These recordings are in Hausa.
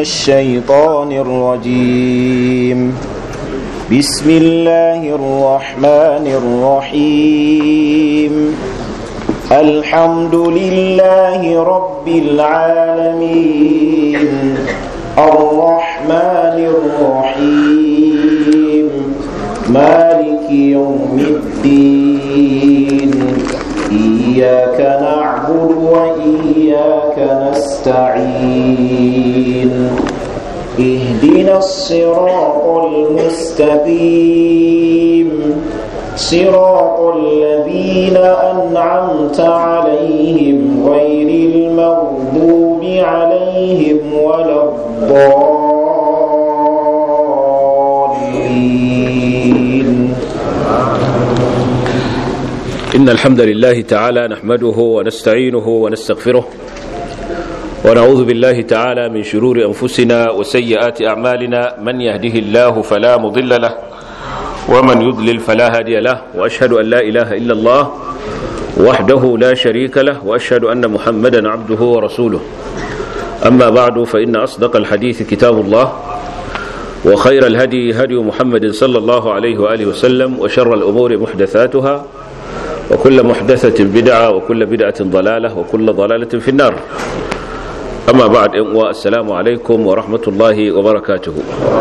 الشيطان الرجيم بسم الله الرحمن الرحيم الحمد لله رب العالمين الرحمن الرحيم مالك يوم الدين إياك نعبد وإياك نستعين اهدنا الصراط المستقيم صراط الذين أنعمت عليهم غير المغضوب عليهم ولا الضالين إن الحمد لله تعالى نحمده ونستعينه ونستغفره ونعوذ بالله تعالى من شرور أنفسنا وسيئات أعمالنا من يهده الله فلا مضل له ومن يضلل فلا هادي له وأشهد أن لا إله إلا الله وحده لا شريك له وأشهد أن محمدا عبده ورسوله أما بعد فإن أصدق الحديث كتاب الله وخير الهدي هدي محمد صلى الله عليه وآله وسلم وشر الأمور محدثاتها وكل محدثة بدعة وكل بدعة ضلالة وكل ضلالة في النار أما بعد السلام عليكم ورحمة الله وبركاته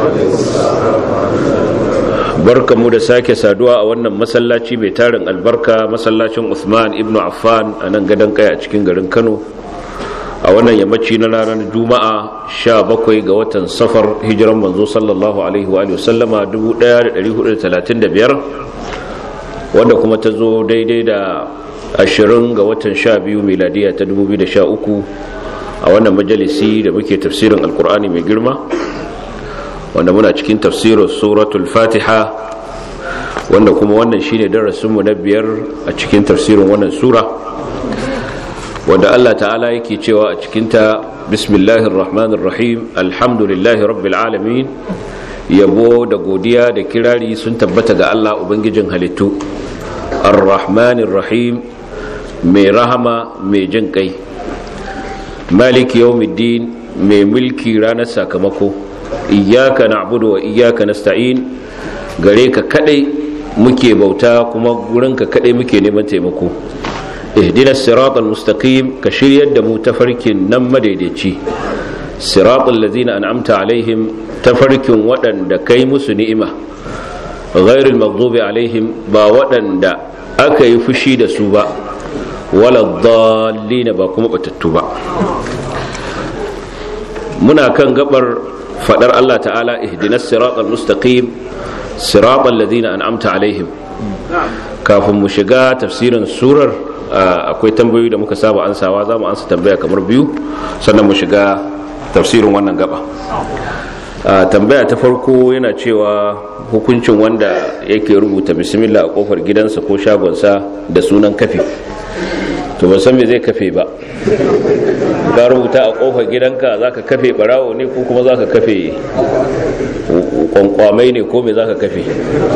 barka mu da sake saduwa a wannan masallaci mai tarin albarka masallacin Uthman ibn Affan a nan gadon kai a cikin garin Kano a wannan yammaci na ranar Juma'a 17 ga watan safar hijiran manzo sallallahu alaihi wa sallama 1435 wanda kuma ta zo daidai da 20 ga watan 12 miladiya ta 2013 a wannan majalisi da muke tafsirin alkur'ani mai girma wanda muna cikin tafsirin suratul fatiha wanda kuma wannan shine darasinmu na biyar a cikin tafsirin wannan sura wanda Allah ta'ala yake cewa a cikinta bismillahir rahmanir rahim alhamdulillahi rabbil alamin yabo da godiya da kirari sun tabbata ga Allah ubangijin halittu ar-rahmanir rahim mai rahama mai jin kai maliki yawmiddin mai mulki ranar sakamako iyyaka na'budu wa iyyaka nasta'in gare ka kadai muke bauta kuma gurin ka kadai muke neman taimako ihdinas siratal mustaqim ka shiryar da mu tafarkin nan madaidaici siratal ladzina an'amta alaihim tafarkin waɗanda kai musu ni'ima ghairil maghdubi alaihim ba waɗanda aka yi fushi da su ba wala dhallina ba kuma batattu ba muna kan gabar fadar Allah ta'ala ihdinas siratal mustaqim siratal ladina an'amta alaihim kafin mu shiga tafsirin surar akwai tambayoyi da muka saba ansawa za mu ansa tambaya kamar biyu sannan mu shiga tafsirin wannan gaba tambaya ta farko yana cewa hukuncin wanda yake rubuta bismillah a kofar gidansa ko shagonsa da sunan kafi to ban san me zai kafe ba ka rubuta a kofar gidanka za ka kafe barawo ne ko kuma za ka kafe kwankwamai ne ko me za ka kafe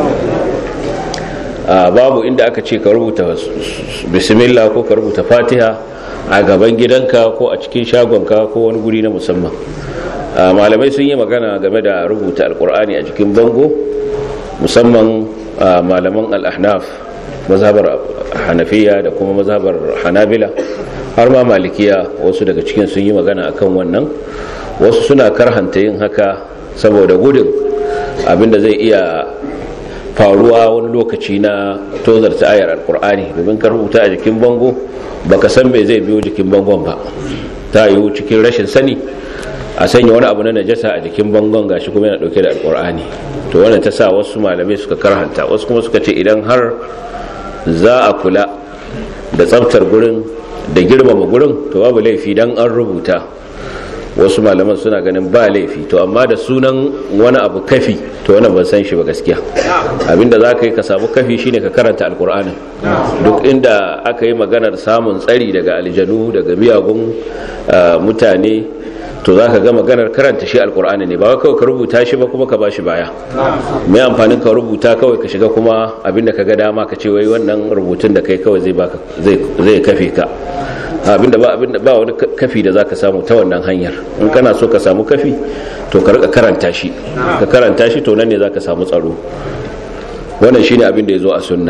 babu inda aka ce ka rubuta bismillah ko ka rubuta fatiha a gaban gidanka ko a cikin shagonka ko wani guri na musamman malamai sun yi magana game da rubuta alkur'ani a jikin bango musamman malaman al-ahnaf mazhabar hanafiya da kuma mazhabar hanabila har ma malikiya wasu daga cikin sun yi magana akan wannan wasu suna karhanta yin haka saboda gudun abinda zai iya faruwa wani lokaci na tozarta ayar alkur'ani domin ka rubuta a jikin bango baka san bai zai biyo jikin bangon ba ta yiwu cikin rashin sani a sanya wani abu na najasa a jikin bangon gashi kuma yana dauke da alkur'ani to wannan ta sa wasu malamai suka karhanta wasu kuma suka ce idan har za a kula da tsaftar gurin da girmama gurin to babu laifi dan an rubuta wasu malaman suna ganin ba laifi to amma da sunan wani abu kafi to wannan ban san shi ba gaskiya abinda za ka yi ka samu kafi shine ka karanta alkur'anin duk inda aka yi maganar samun tsari daga aljanu daga miyagun mutane to za ka ga maganar karanta shi alkur'ani ne ba kawai ka rubuta shi ba kuma ka ba shi baya mai amfanin ka rubuta kawai ka shiga kuma abinda ka ga dama ka ce wai wannan rubutun da kai kawai zai kafe ka abinda ba abinda ba wani kafi da zaka samu ta wannan hanyar in kana so ka samu kafi to ka rika karanta shi ka karanta shi to nan ne zaka samu tsaro wannan shine abin da yazo a sunna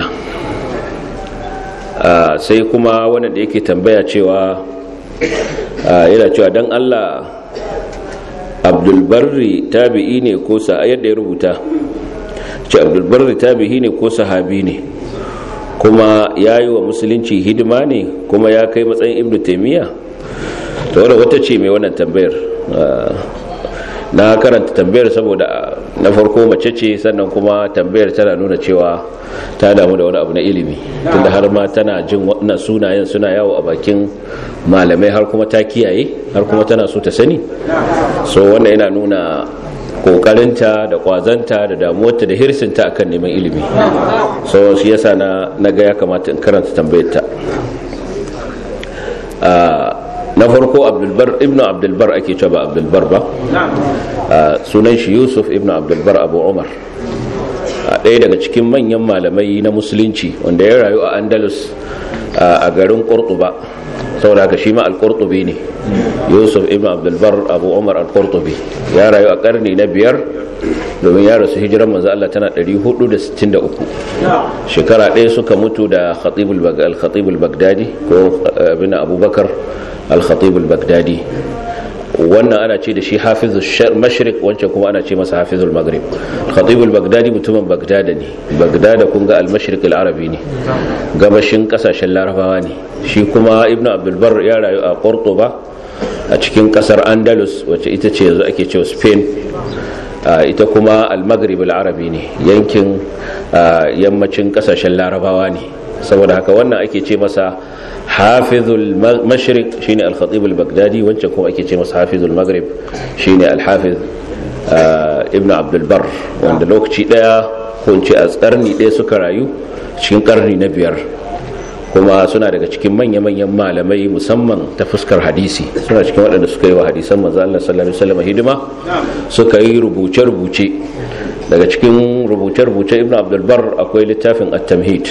sai kuma wannan da yake tambaya cewa yana cewa dan Allah abdulbarri tabi'i ne ko sa yadda ya rubuta ce abdulbarri tabi'i ne ko sahabi ne kuma ya yi wa musulunci hidima ne kuma ya kai matsayin ibnu taimiyya ta wadda wata ce mai wannan tambayar na karanta tambayar saboda na farko mace ce sannan kuma tambayar tana nuna cewa ta damu da wani abu na ilimi tunda har ma tana jin waɗannan sunayen suna yawo a bakin malamai har kuma ta kiyaye har kuma tana so ta sani so wannan yana nuna kokarinta da kwazanta da damuwarta da hirsinta akan neman ilimi so shi yasa na naga ya kamata in karanta tambayar ta na farko abdulbar ibnu abdulbar ake cewa ba abdulbar ba sunan shi yusuf ibnu abdulbar abu umar ɗaya daga cikin manyan malamai na musulunci wanda ya rayu a andalus a garin kurtuba saboda haka shi ma al-qurtubi ne yusuf ibn abdulbar abu umar al-qurtubi ya rayu a karni na biyar domin ya rasu hijiran manzo Allah tana 463 shekara ɗaya suka mutu da khatibul bagdadi ko ibn abubakar al-khatibul bagdadi wannan ana ce da shi hafizul mashriq wancan kuma ana ce masa hafizul maghrib khatibul bagdadi mutumin bagdada ne bagdada kun ga al-mashriq al-arabi ne gabashin kasashen larabawa ne shi kuma ibnu abdul bar ya rayu a cordoba a cikin kasar andalus wacce ita ce yanzu ake cewa spain ita kuma al-maghrib al-arabi ne yankin yammacin kasashen larabawa ne saboda haka wannan ake ce masa hafizul mashriq shine al-khatib al-baghdadi wancan kuma ake ce masa hafizul maghrib shine al-hafiz ibn abdul bar wanda lokaci daya ko ce a karni daya suka rayu cikin karni na biyar kuma suna daga cikin manya-manyan malamai musamman ta fuskar hadisi suna cikin waɗanda suka yi wa hadisan manzo Allah sallallahu alaihi wasallam hidima suka yi rubuce-rubuce daga cikin rubuce-rubuce ibn abdul bar akwai littafin at-tamhid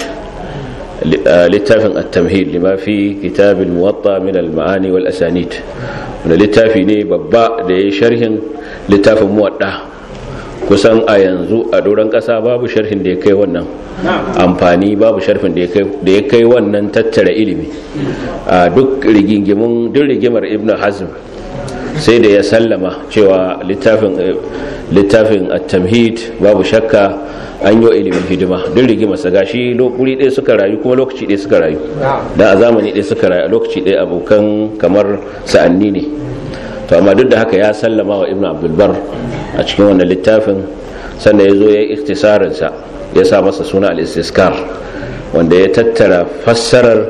littafin at-tamhid lima fi kitab al-muwatta min al-ma'ani wal asanid wanda littafi ne babba da yayi sharhin littafin muwadda kusan a yanzu a doron kasa babu sharhin da ya kai wannan amfani babu sharhin da ya kai wannan tattara ilimi a duk rigingimin duk rigimar ibnu hazm sai da ya sallama cewa littafin littafin at-tamhid babu shakka an yi ilimin hidima duk rigimarsa gashi wuri ɗaya suka rayu kuma lokaci ɗaya suka rayu da a zamani ɗaya suka rayu a lokaci ɗaya abokan kamar sa'anni ne to amma duk da haka ya sallama wa ibn abdulbar a cikin wannan littafin sannan ya zo ya yi iktisarinsa ya sa masa suna al-istiskar wanda ya tattara fassarar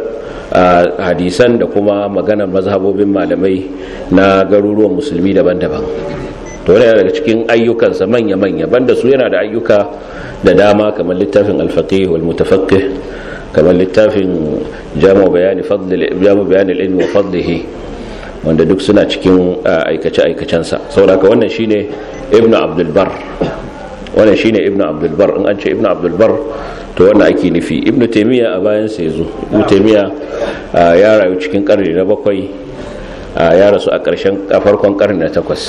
hadisan da kuma maganar mazhabobin malamai na garuruwan musulmi daban-daban to yana daga cikin ayyukansa manya-manya banda su yana da ayyuka da dama kamar littafin alfaqih wal mutafaqqih kamar littafin jamu bayani fadl jamu bayani al-ilm wa fadlihi wanda duk suna cikin aikace aikacensa saboda wannan shine ibn abdul bar wannan shine ibn abdul bar in an ce ibn abdul bar to wannan ake nufi ibn taymiya a bayan sa yazo ibn taymiya ya rayu cikin karni na bakwai ya rasu a ƙarshen a farkon karni na takwas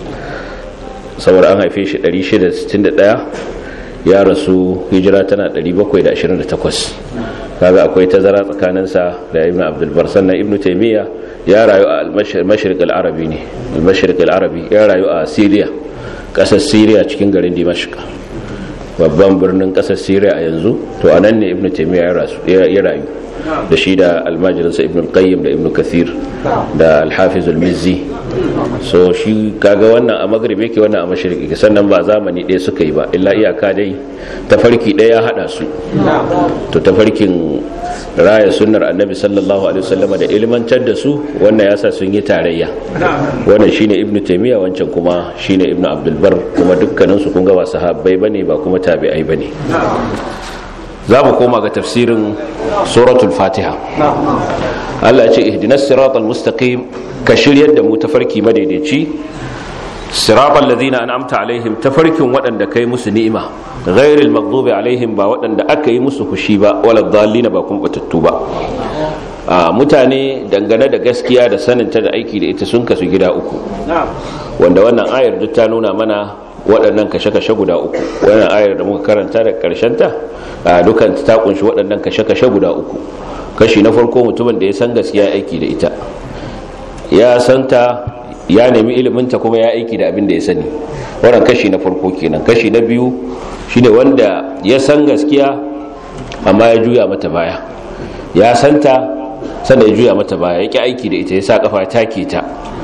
saboda an haife shi 661 ya rasu hijira tana 728 kaga akwai tazara tsakaninsa da ibn abdulbar sannan ibn taimiyya ya rayu a al-mashriq al-arabi ne al-mashriq al-arabi ya rayu a syria kasar syria cikin garin dimashq babban birnin kasar syria a yanzu to anan ne ibn taimiyya ya rayu da shi da almajirinsa ibn qayyim da ibn kathir da alhafiz al-mizzi so shi kaga wannan a maghrib yake wannan a mashriqi sannan ba zamani ɗaya suka yi ba illa iyaka dai tafarki ɗaya ya hada su to tafarkin raya sunnar annabi sallallahu alaihi wasallama da ilmantar da su wannan yasa sun yi tarayya wannan shine ibn taymiya wancan kuma shine ibn abdul bar kuma dukkanin su kun ga ba sahabbai bane ba kuma tabi'ai bane za mu koma ga tafsirin suratul fatiha Allah ya ce ihdinas siratal mustaqim ka shiryar da mu tafarki madaidaici siratal ladina an'amta alaihim tafarkin waɗanda kai musu ni'ima ghairil maghdubi alaihim ba waɗanda aka yi musu fushi ba wala dhallina ba kuma batattu ba mutane dangane da gaskiya da saninta da aiki da ita sun kasu gida uku wanda wannan ayar duk ta nuna mana waɗannan kashe-kashe guda uku wannan ayar da muka karanta da ta dukan ta kunshi waɗannan kashe-kashe guda uku kashi na farko mutumin da ya san gaskiya aiki da ita ya santa ya nemi iliminta kuma ya aiki da abin da ya sani wannan kashi na farko kenan kashi na biyu shine wanda ya san gaskiya amma ya juya mata baya ya santa sannan ya juya mata baya ya ki aiki da ita ya sa kafa ta ke ta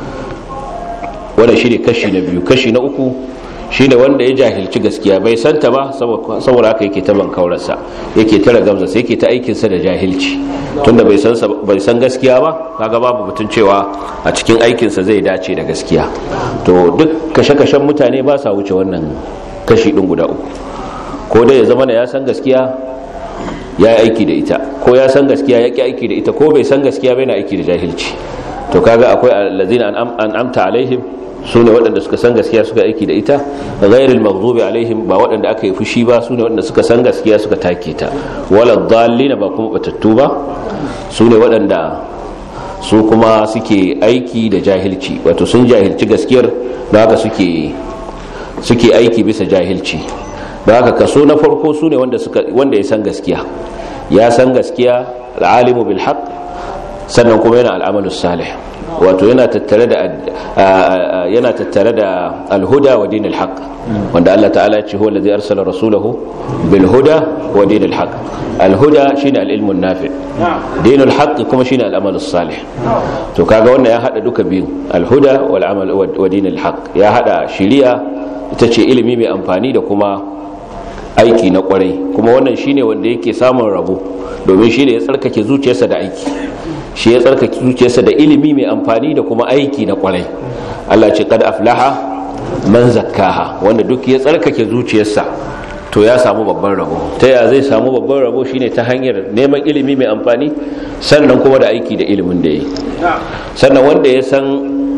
wannan shine kashi na biyu kashi na uku shine wanda ya jahilci gaskiya bai santa ba saboda haka yake ta bankaurarsa yake tara gamsa sai yake ta aikinsa da jahilci tunda bai san bai san gaskiya ba kaga babu mutun cewa a cikin aikinsa zai dace da gaskiya to duk kashe-kashen mutane ba sa wuce wannan kashi din guda uku ko dai ya zama ya san gaskiya ya yi aiki da ita ko ya san gaskiya ya ki aiki da ita ko bai san gaskiya bai na aiki da jahilci to kaga akwai allazina an amta alaihim su ne waɗanda suka san gaskiya suka aiki da ita ghairil maghdubi alaihim ba waɗanda aka yi fushi ba su ne waɗanda suka san gaskiya suka take ta wala dhallina ba kuma batattu ba su ne waɗanda su kuma suke aiki da jahilci wato sun jahilci gaskiyar da haka suke suke aiki bisa jahilci da haka kaso na farko su ne wanda wanda ya san gaskiya ya san gaskiya al'alimu bil haqq sannan kuma yana al'amalu salih wato yana tattare da yana tattare da alhuda wa dinil haqq wanda Allah ta'ala ya ce huwa allazi arsala rasulahu bil huda wa dinil haqq alhuda shine al-ilmu nafi dinul haqq kuma shine al-amalu salih to kaga wannan ya hada duka biyu alhuda wal amal wa dinil haqq ya hada shiriya ita ce ilimi mai amfani da kuma aiki na kwarai kuma wannan shine wanda yake samun rabo domin shine ya tsarkake zuciyarsa da aiki shi ya tsarkake zuciyarsa da ilimi mai amfani da kuma aiki na kwarai Allah ce kad aflaha man zakkaha wanda duk ya tsarkake zuciyarsa to ya samu babban rabo ta ya zai samu babban rabo shine ta hanyar neman ilimi mai amfani sannan kuma da aiki da ilimin da yi sannan wanda ya san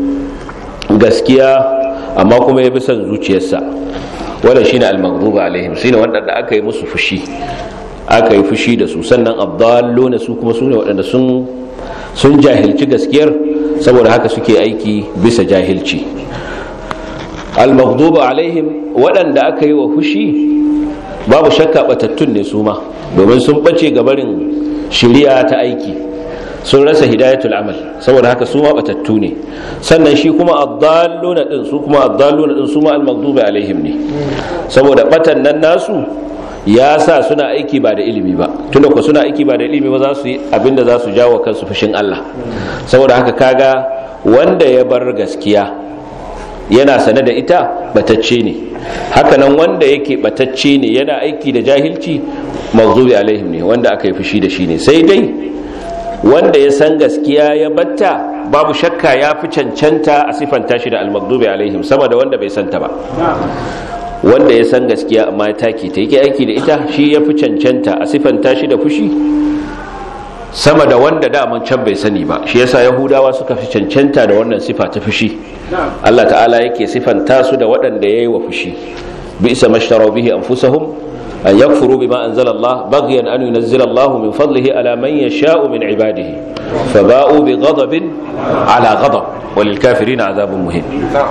gaskiya amma kuma ya bi son zuciyarsa wanda shine al-maghdubi alaihim shine wanda aka yi musu fushi aka yi fushi da su sannan abdalluna su kuma sune waɗanda sun sun jahilci gaskiyar saboda haka suke aiki bisa jahilci al-maghdubu alaihim waɗanda aka yi wa fushi babu shakka batattun ne su ma domin sun bace gabarin shiriya ta aiki sun rasa hidayatul amal saboda haka su ma batattu ne sannan shi kuma addalluna din su kuma addalluna din su ma al-maghdubi alaihim ne saboda batan nan nasu ya sa suna aiki ba da ilimi ba tunda ku suna aiki ba da ilimi ba za su yi abinda za su jawo kansu fushin Allah saboda haka kaga wanda ya bar gaskiya yana sane da ita batacce ne hakanan wanda yake batacce ne yana aiki da jahilci maghdubi alaihim ne wanda aka yi fushi da shi ne sai dai wanda ya san gaskiya ya batta babu shakka ya fi cancanta a sifanta shi da al-maghdubi alaihim sama da wanda bai santa ba wanda ya san gaskiya amma ya take ta yake aiki da ita shi ya fi cancanta a sifanta shi da fushi sama da wanda daman can bai sani ba shi yasa yahudawa suka fi cancanta da wannan sifa ta fushi Allah ta'ala yake sifanta su da waɗanda ya yi wa fushi bi isa mashtarau bihi anfusahum an yakfuru bima anzala Allah baghyan an yunzila Allah min fadlihi ala man yasha'u min ibadihi faba'u bi ghadabin ala ghadab walil kafirin azabun muhin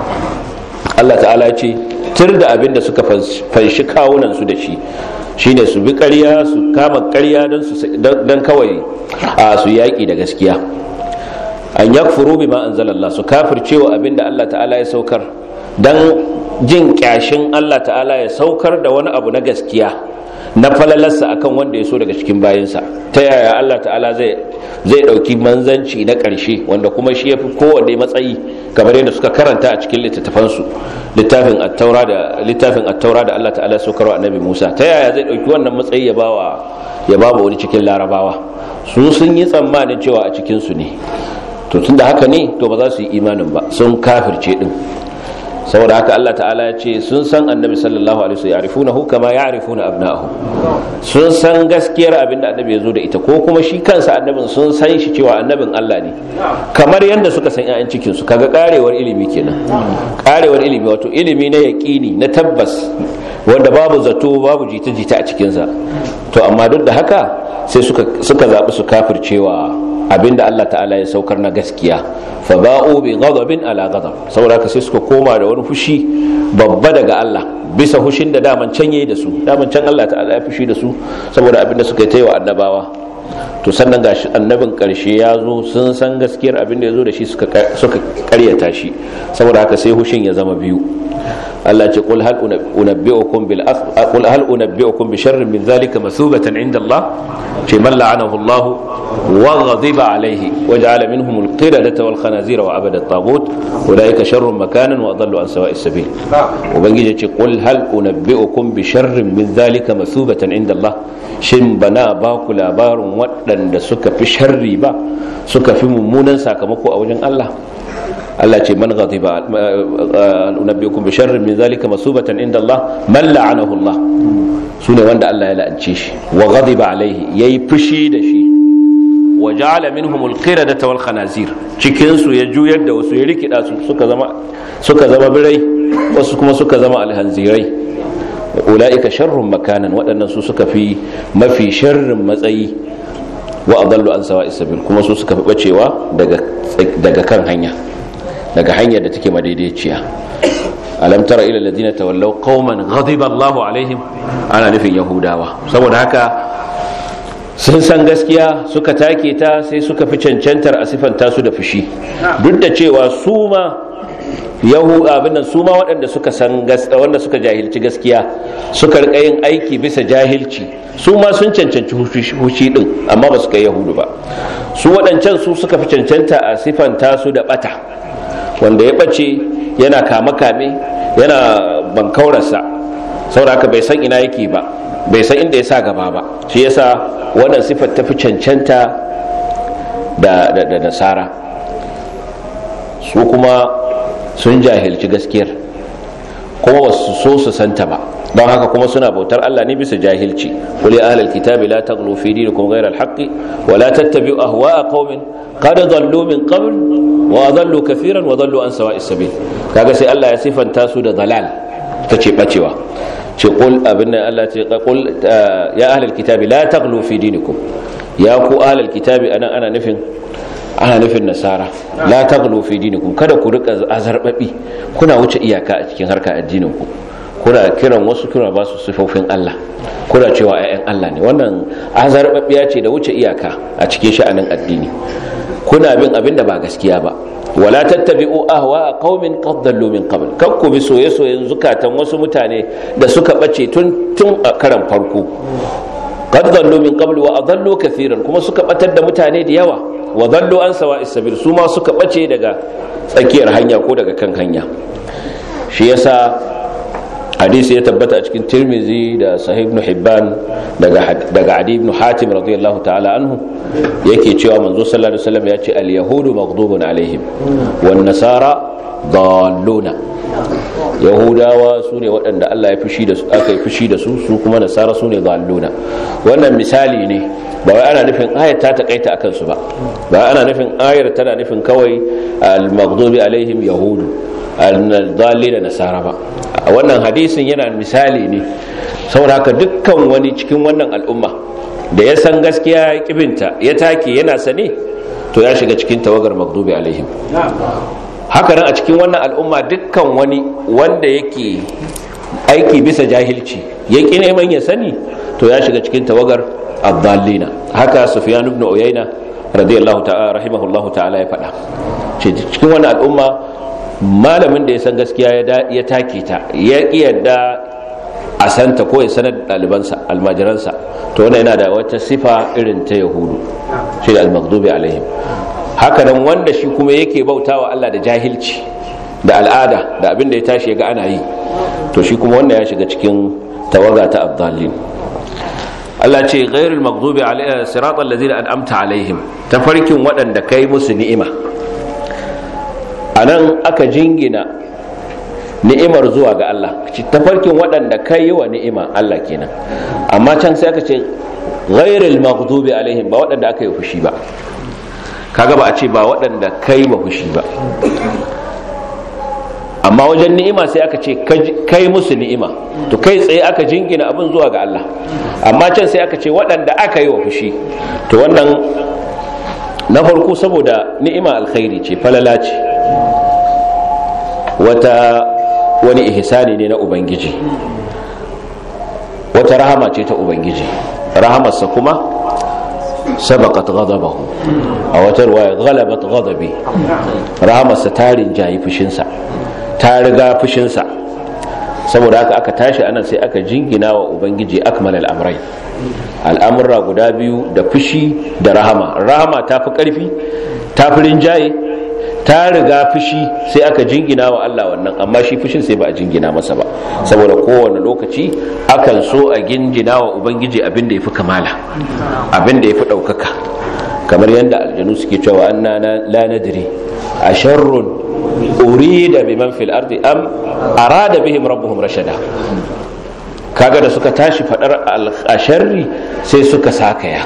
Allah ta'ala ce tir da abin da suka fanshi kawunan su da shi shine su bi ƙarya su kama ƙarya don kawai a su yaƙi da gaskiya an yakfuru bima anzalallah su kafircewa abin da Allah ta'ala ya saukar don jin kyashin Allah ta'ala ya saukar da wani abu na gaskiya na falalarsa akan wanda ya so daga cikin bayansa ta yaya Allah ta'ala zai zai dauki manzanci na ƙarshe wanda kuma shi yafi kowanne matsayi kamar yadda suka karanta a cikin littattafansu littafin at-taura da littafin at-taura da Allah ta'ala saukarwa annabi Musa ta yaya zai dauki wannan matsayi ya bawa ya bawa wani cikin larabawa su sun yi tsammanin cewa a cikin su ne to tunda haka ne to ba za su yi imanin ba sun kafirce din saboda haka Allah ta'ala ya ce sun san annabi sallallahu alaihi wasallam ya'rifunahu kama ya'rifuna abna'ahum sun san gaskiyar abin da annabi ya zo da ita ko kuma shi kansa annabin sun san shi cewa annabin Allah ne kamar yadda suka san ƴaƴan cikin su kaga karewar ilimi kenan karewar ilimi wato ilimi na yaqini na tabbas wanda babu zato babu jita-jita a cikin sa to amma duk da haka sai suka suka zabi su kafircewa abinda Allah ta'ala ya saukar na gaskiya fa ba'u bi ghadabin ala ghadab saboda haka sai suka koma da wani fushi babba daga Allah bisa fushin da daman can yayi da su daman can Allah ta'ala ya fushi da su saboda abinda suka yi wa annabawa to sannan gashi annabin karshe ya zo sun san gaskiyar abin da ya zo da shi suka karyata shi saboda haka sai hushin ya zama biyu Allah ce qul hal unabbi'ukum bil qul hal unabbi'ukum bi sharrin min zalika masubatan inda Allah ce man la'anahu Allah wa ghadiba alayhi wa ja'ala minhum al qiradata wal khanazira wa abada at-taghut ulaika sharrun makanan wa adallu an sawa'is sabil ubangiji ce qul hal unabbi'ukum bi sharrin min zalika masubatan inda Allah shin bana ba ku labarin waɗanda suka fi sharri ba suka fi mummunan sakamako a wajen Allah Allah ce man ghadiba unabbiukum bi sharrin min zalika masubatan inda Allah man la'anahu Allah sune wanda Allah ya la'ance shi wa ghadiba alaihi yayi fushi da shi wa ja'ala minhum al-qiradata wal khanazir cikin su ya juyar da wasu ya rikida su suka zama suka zama birai wasu kuma suka zama alhanzirai ulaika sharrun makanan waɗannan su suka fi mafi sharrin matsayi wa adallu an sawa'is sabil kuma su suka fi bacewa daga daga kan hanya daga hanyar da take madaidaiciya alam tara ila alladhina tawallaw qauman ghadiba Allahu alaihim ana nufin yahudawa saboda haka sun san gaskiya suka take ta sai suka fi cancantar a sifanta su da fushi duk da cewa su ma yahu abin nan su ma waɗanda suka san wanda suka jahilci gaskiya suka rika yin aiki bisa jahilci su ma sun cancanci hushi din amma ba su kai yahudu ba su waɗancan su suka fi cancanta a sifanta su da bata wanda ya ɓace yana kame-kame yana bankaurarsa sauraka bai san ina yake ba bai san inda ya sa gaba ba shi yasa wannan sifar ta fi cancanta da nasara su kuma sun jahilci gaskiyar kuma ba su so su santa ba don haka kuma suna bautar Allah ne bisa jahilci kuli ahlal kitabi la taghlu fi dinikum ghayra al-haqqi wa la tattabi'u ahwa'a qaumin qad dhallu min qabl wa adallu kathiran wa dhallu an sawa'is sabil kaga sai Allah ya sifanta su da dalal tace bacewa ce qul abinna Allah ce qul ya ahlal kitabi la taghlu fi dinikum ya ku ahlal kitabi anan ana nufin ana nufin nasara la taghlu fi dinikum kada ku rika azarbabi kuna wuce iyaka a cikin harkar addinin ku kuna kiran wasu kuna ba su sifofin Allah kuna cewa ayyan Allah ne wannan azarbabiya ce da wuce iyaka a cikin sha'anin addini kuna bin abin da ba gaskiya ba wala tattabi'u ahwa qaumin qad dallu min qabl kar ku bi soye-soyen zukatan wasu mutane da suka bace tun tun a karan farko qad dallu min qabl wa adallu kathiran kuma suka batar da mutane da yawa wa dallu an sawa'is sabil su ma suka bace daga tsakiyar hanya ko daga kan hanya shi yasa hadisi ya tabbata a cikin tirmizi da sahih ibn hibban daga daga adi ibn hatim radiyallahu ta'ala anhu yake cewa manzo sallallahu alaihi wasallam ya ce al yahudu maghdubun alaihim wan nasara dalluna yahudawa su ne waɗanda Allah ya fushi da su aka yi fushi da su su kuma nasara su ne dalluna wannan misali ne ba wai ana nufin ayar ta takaita akan su ba ba ana nufin ayar tana nufin kawai al maghdubi alaihim yahudu al-dalli da nasara ba a wannan hadisin yana misali ne saboda haka dukkan wani cikin wannan al'umma da ya san gaskiya ya kibinta ya take yana sane to ya shiga cikin tawagar maghdubi alaihim haka nan a cikin wannan al'umma dukkan wani wanda yake aiki bisa jahilci ya ƙi neman ya sani to ya shiga cikin tawagar abdallina haka sufyan ibn uyayna radiyallahu ta'ala rahimahullahu ta'ala ya faɗa cikin wannan al'umma malamin da ya san gaskiya ya take ta ya yadda a santa ko ya sanar ɗalibansa almajiransa to wannan yana da wata sifa irin ta yahudu shi da al-maghdubi alaihim haka nan wanda shi kuma yake bautawa Allah da jahilci da al'ada da abin da ya tashi ga ana yi to shi kuma wannan ya shiga cikin tawaga ta abdallin Allah ce ghairul maghdubi alaihim siratal ladzina an'amta alaihim tafarkin waɗanda kai musu ni'ima anan aka jingina ni'imar zuwa ga Allah tafarkin waɗanda kai wa ni'ima Allah kenan amma can sai aka ce ghairul maghdubi alaihim ba waɗanda aka yi fushi ba kaga ba a ce ba waɗanda kai ba fushi ba amma wajen ni'ima sai aka ce kai musu ni'ima to kai tsaye aka jingina abin zuwa ga Allah amma can sai aka ce waɗanda aka yi wa fushi to wannan na farko saboda ni'ima alkhairi ce falala ce wata wani ihsani ne na ubangiji wata rahama ce ta ubangiji rahamarsa kuma sabaqat ghadabahu a wata ruwaya ghalabat ghadabi rahamarsa ta rinjayi fushinsa ta riga fushinsa saboda haka aka tashi anan sai aka jingina wa ubangiji akmal al'amrai al'amurra guda biyu da fushi da rahama rahama ta fi ƙarfi ta fi rinjaye ta riga fushi sai aka jingina wa Allah wannan amma shi fushin sai ba a jingina masa ba saboda kowane lokaci akan so a gingina wa ubangiji abin da ya fi kamala abin da ya fi ɗaukaka kamar yadda aljanu suke cewa anna la nadri a sharrun urida biman fil ardi am arada bihim rabbuhum rashada kaga da suka tashi fadar asharri sai suka sakaya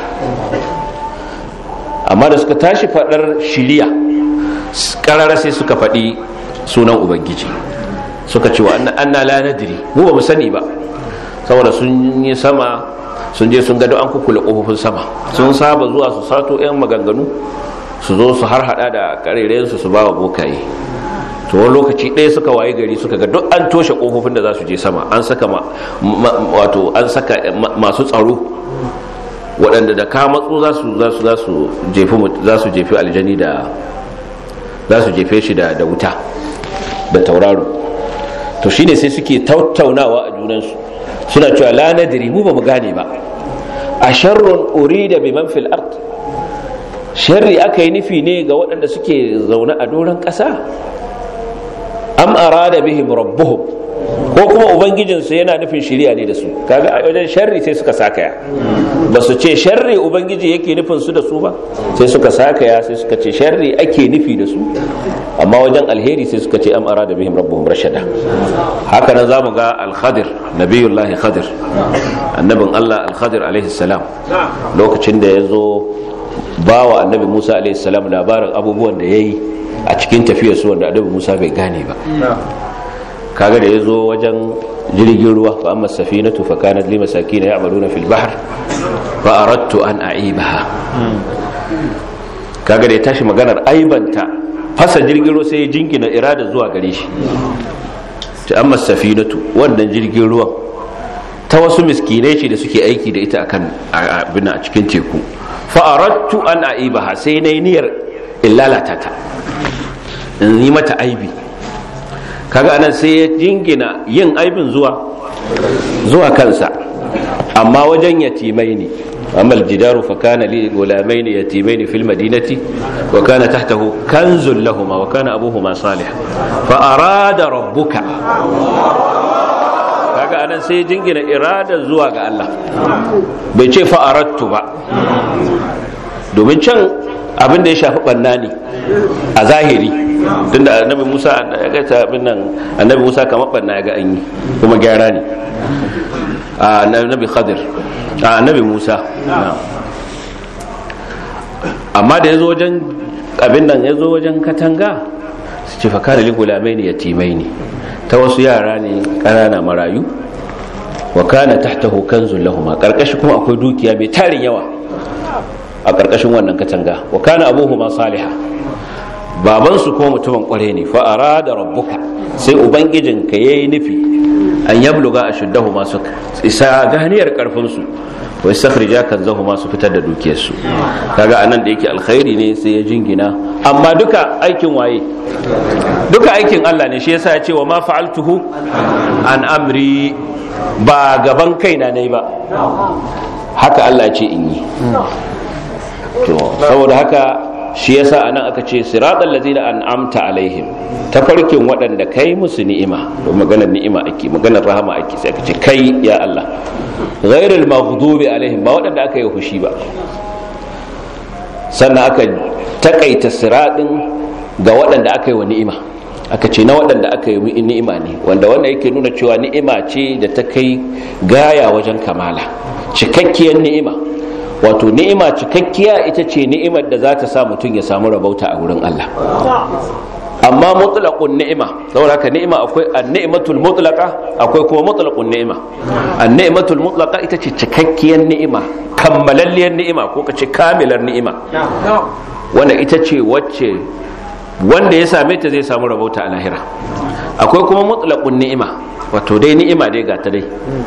amma da suka tashi fadar shiriya karara sai suka faɗi sunan ubangiji suka ce wa anna la nadri mu ba mu sani ba saboda sun yi sama sun je sun gado an kukula kofofin sama sun saba zuwa su sato yan maganganu su zo su har hada da karerayensu su ba wa bokaye to wani lokaci ɗaya suka waye gari suka ga duk an toshe kofofin da za su je sama an saka wato an saka masu tsaro waɗanda da ka matsu za su za su za su jefi za su jefi aljani da za su jefe shi da da wuta da tauraro to shine sai suke tattaunawa a junansu suna cewa la nadri mu ba mu gane ba a sharrun urida biman fil ard sharri aka yi nufi ne ga waɗanda suke zaune a doron ƙasa am arada bihim rabbuhum ko kuma ubangijinsu yana nufin shiriya ne da su kaga a wajen sharri sai suka sakaya ba su ce sharri ubangiji yake nufin su da su ba sai suka sakaya sai suka ce sharri ake nufi da su amma wajen alheri sai suka ce am arada bihim rabbuhum rashada haka nan zamu ga al-khadir nabiyullahi khadir annabin Allah al-khadir alaihi salam lokacin da ya zo ba wa annabi Musa alaihi salam labarin abubuwan da yayi a cikin tafiyar su wanda annabi Musa bai gane ba kaga da ya zo wajen jirgin ruwa fa amma safinatu fa kanat li masakin ya'maluna fil bahr fa aradtu an a'ibaha kaga da ya tashi maganar aibanta fasa jirgin ruwa sai ya jingina irada zuwa gare shi ta amma safinatu wannan jirgin ruwan ta wasu miskinai ce da suke aiki da ita akan abin a cikin teku fa aradtu an a'ibaha sai nayi niyyar in lalata ta in yi mata aibi kaga anan sai ya jingina yin aibin zuwa zuwa kansa amma wajen yatimai ne amma aljidaru fa kana li gulamain yatimain fil madinati wa kana tahtahu kanzun lahumma wa kana abuhuma salih fa arada rabbuka kaga anan sai ya jingina irada zuwa ga Allah bai ce fa aradtu ba domin can abin da ya shafi banna ne a zahiri tunda annabi Musa ya ga abin nan annabi Musa kamar banna ya ga an yi kuma gyara ne a annabi Khadir a annabi Musa amma da yazo wajen abin nan yazo wajen katanga su ce fakara li gulamai ne yatimai ne ta wasu yara ne ƙanana marayu wa kana tahtahu kanzun lahum karkashi kuma akwai dukiya mai tarin yawa a ƙarƙashin wannan katanga wa kana abuhuma saliha babansu ko mutumin kware ne fa arada rabbuka sai ubangijinka yayi nufi an yabluga ashuddahu masu isa ganiyar karfin su wa istakhrija kanzahu masu fitar da dukiyar su kaga anan da yake alkhairi ne sai ya jingina amma duka aikin waye duka aikin Allah ne shi yasa ya ce wa ma fa'altuhu an amri ba gaban kaina ne ba haka Allah ce in yi to saboda haka shi yasa anan aka ce siratal ladzina an'amta alaihim tafarkin waɗanda kai musu ni'ima to maganar ni'ima ake maganar rahama ake sai aka ce kai ya Allah ghairul maghdubi alaihim ba waɗanda aka yi fushi ba sannan aka takaita siratin ga waɗanda aka yi wa ni'ima aka ce na waɗanda aka yi ni'ima ne wanda wanda yake nuna cewa ni'ima ce da ta kai gaya wajen kamala cikakkiyar ni'ima wato ni'ima cikakkiya ita ce ni'imar da za ta sa mutum ya samu rabauta a wurin Allah amma mutlaqun ni'ima saboda haka ni'ima akwai an-ni'matul mutlaqa akwai kuma mutlaqun ni'ima an-ni'matul mutlaqa ita ce cikakkiyar ni'ima kammalalliyar ni'ima ko kace kamilar ni'ima wanda ita ce wacce wanda ya same ta zai samu rabauta a lahira akwai kuma mutlaqun ni'ima wato dai ni'ima dai ga ta dai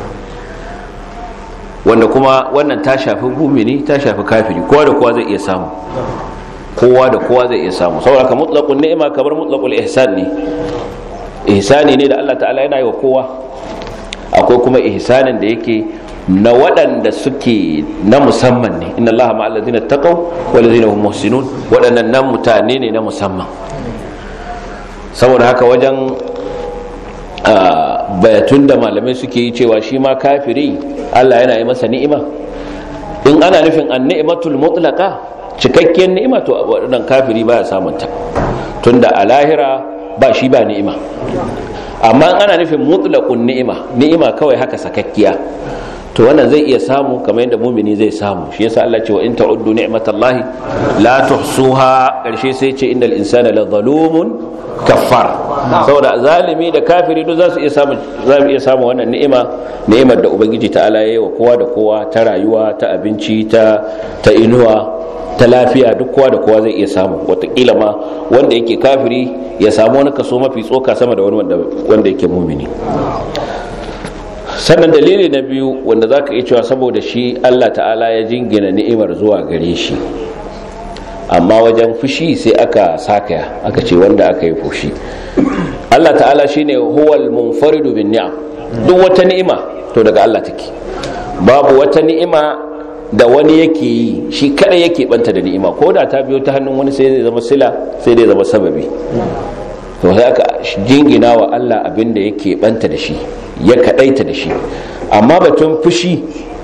wanda kuma wannan ta shafi mumini ta shafi kafiri kowa da kowa zai iya samu kowa da kowa zai iya samu saboda ka mutlaqun ni'ima kamar mutlaqul ihsan ne ihsani ne da Allah ta'ala yana yi wa kowa akwai kuma ihsanin da yake na waɗanda suke na musamman ne inna allaha ma'al ladina taqaw wal ladina hum muhsinun waɗannan nan mutane ne na musamman saboda haka wajen bayatun da malamai suke yi cewa shi ma kafiri Allah yana yi masa ni'ima in ana nufin an ni'matul mutlaqa cikakkiyar ni'ima to waɗannan kafiri baya samunta tunda a lahira ba shi ba ni'ima amma ana nufin mutlaqun ni'ima ni'ima kawai haka sakakkiya to wannan zai iya samu kamar yadda mumini zai samu shi yasa Allah ce wa in ta'uddu ni'matallahi la tuhsuha karshe sai ce innal insana la zalumun kaffar saboda zalimi da kafiri duk za su iya samu za mu iya samu wannan ni'ima ni'imar da ubangiji ta'ala yayi wa kowa da kowa ta rayuwa ta abinci ta ta inuwa ta lafiya duk kowa da kowa zai iya samu watakila ma wanda yake kafiri ya samu wani kaso mafi tsoka sama da wani wanda yake mumini sannan dalili na biyu wanda za ka iya cewa saboda shi allah ta'ala ya jingina ni'imar zuwa gare shi amma wajen fushi sai aka sakaya aka ce wanda aka yi fushi allah ta'ala shine huwal munfaridu bin ni'am duk wata ni'ima to daga allah take babu wata ni'ima da wani yake yi shi kada yake banta da ni'ima ko da ta biyo ta hannun wani sai zai zama sila sai dai zama sababi to sai aka jingina wa Allah abin da yake banta da shi ya kadaita da shi amma batun fushi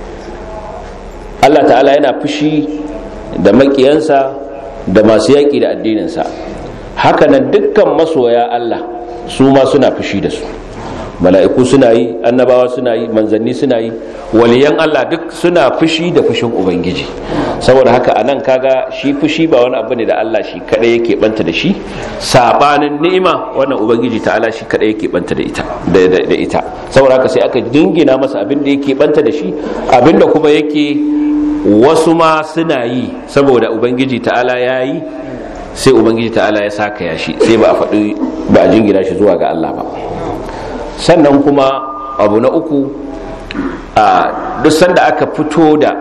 Allah ta'ala yana fushi da makiyansa da masu yaƙi da addininsa haka nan dukkan masoya Allah su ma suna fushi da su mala'iku suna yi annabawa suna yi manzanni suna yi waliyan Allah duk suna fushi da fushin ubangiji saboda haka anan kaga shi fushi ba wani abu ne da Allah shi kadai yake banta da shi sabanin ni'ima wannan ubangiji ta'ala shi kadai yake banta da ita da ita saboda haka sai aka dingina masa abin da yake banta da shi abin da kuma yake wasu ma suna yi saboda ubangiji ta'ala ya yi sai ubangiji ta'ala ya saka ya shi sai ba a faɗi ba a jingina shi zuwa ga Allah ba sannan kuma abu na uku a duk sanda aka fito da